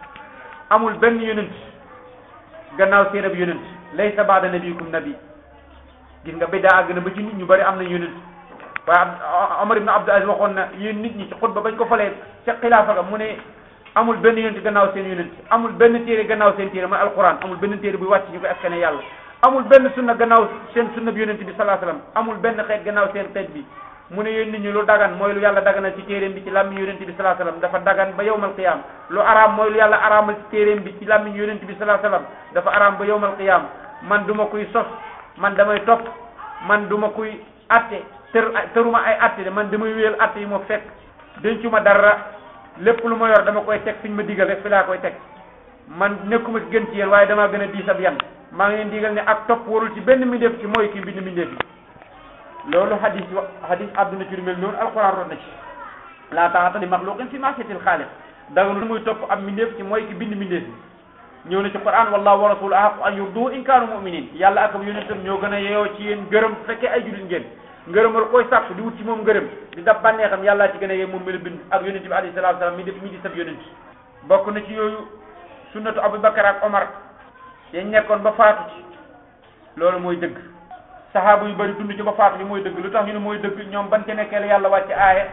amul benn yonent gannaaw seen ab yonent laysa baada nabiyikum nabi gis nga biddaa àgg na ba ci nit ñu bari am na yonent waaye Omar ibn Abdul Aziz waxoon na yéen nit ñi ci xutba bañ ko falee ca xilaafa ga mu ne amul benn yonent gannaaw seen yonent amul benn téere gannaaw seen téere mooy alquran amul benn téere buy wàcc ñu koy askane yàlla amul benn sunna gannaaw seen sunna bi yonent bi salaa salaam amul benn xeet gannaaw seen xeet bi mu ne yéen nit ñi lu dagan mooy lu yàlla daganal ci téeréem bi ci làmmiñ yonent bi salaa salaam dafa dagan ba yowmal qiyam lu araam mooy lu yàlla araamal ci téeréem bi ci làmmiñ yonent bi salaa salaam dafa araam ba yowmal qiyam man du ma kuy sos man damay topp man du ma kuy atte tër tëruma ay atte de man damay wéyal atte yi ma fekk dencuma dara lépp lu ma yor dama koy teg fiñ ma digal rek fi laa koy teg man nekkuma ci gën ci yéen waaye damaa gën a diis ab yan maa ngi leen digal ne ak topp warul ci benn mbindeef ci mooy ki mbind mbindeef yi loolu hadis wa hadis àdduna ci lu mel noonu alquran rot na ci laa taa'ata li maxluqin fi ma'siyatil xaaliq daganu muy topp ab mbindeef ci mooy ki bind mbindeef yi ñëw na ci quran wallahu wa rasuluhu ahaqu an yurduhu in kaanu mu'minin yàlla ak ab yonentam ñoo gën a yeyoo ci yéen ngërëm bu fekkee ay jullit ngeen ngërëmal koy sàkk di wut ci moom ngërëm di dab bànneexam yàllaa ci gën a yee moom mi la bind ak yonent bi alayhi salaatu salaam mi def mi di sab yonent bokk na ci yooyu sunnatu abubakar ak omar yañ nekkoon ba faatu ci loolu mooy dëgg saxaaba yu bari dund ci ba faatu ci mooy dëgg lu tax ñu ne mooy dëgg ñoom ban ca nekkee la yàlla wàcce aaya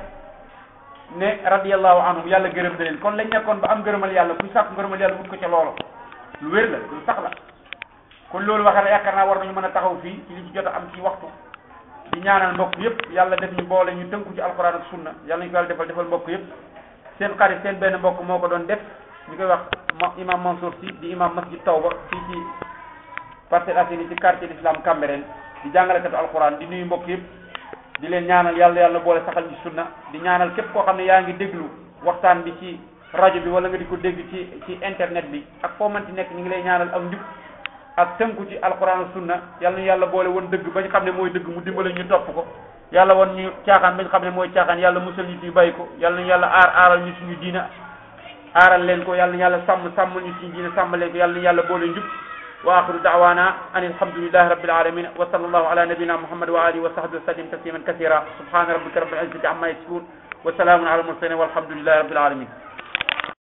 ne radiyallahu anhum yàlla gërëm na leen kon lañ nekkoon ba am ngërëmal yàlla kuy sàkk ngërëmal yàlla wut ko ca loolu lu wér la lu sax la kon loolu waxee la yaakaar naa war nañu mën a taxaw fii ci li ci jot a am ci waxtu di ñaanal mbokk yëpp yàlla def ñu boole ñu tënku ci alquran ak sunna yàlla ñu ko yàlla defal defal mbokk yëpp seen xarit seen benn mbokk moo ko doon def ñu koy wax imam Mansour Sy di imam masjid Tawba fii ci Parcelles Assainies ci quartier l'islam Cambérène di jàngalekatu alquran di nuyu mbokk yëpp di leen ñaanal yàlla yàlla boole saxal ñu sunna di ñaanal képp koo xam ne yaa ngi déglu waxtaan bi ci rajo bi wala nga di ko dégg ci ci internet bi ak foo mënti nekk ñu ngi lay ñaanal ak njub ak tënku ci alquran ak sunna yàlla ñu yàlla boole woon dëgg ba ñu xam ne mooy dëgg mu dimbale ñu topp ko yàlla woon ñu caaxaan ba ñu xam ne mooy caaxaan yàlla musal ñu ci bàyyi ko yàlla ñu yàlla aar aaral ñu suñu diina aaral leen ko yàlla ñu yàlla sàmm sàmmal ñu suñu diina sàmm leen ko yàlla ñu yàlla boole njub wa axiru da'wana an alhamdulillahi rabbil alamin wa sallallahu ala nabiyyina muhammad wa alihi wa sahbihi wa sallim tasliman kathira subhana rabbika rabbil izzati amma yasifun wa salamun ala al mursalin walhamdulillahi rabbil alamin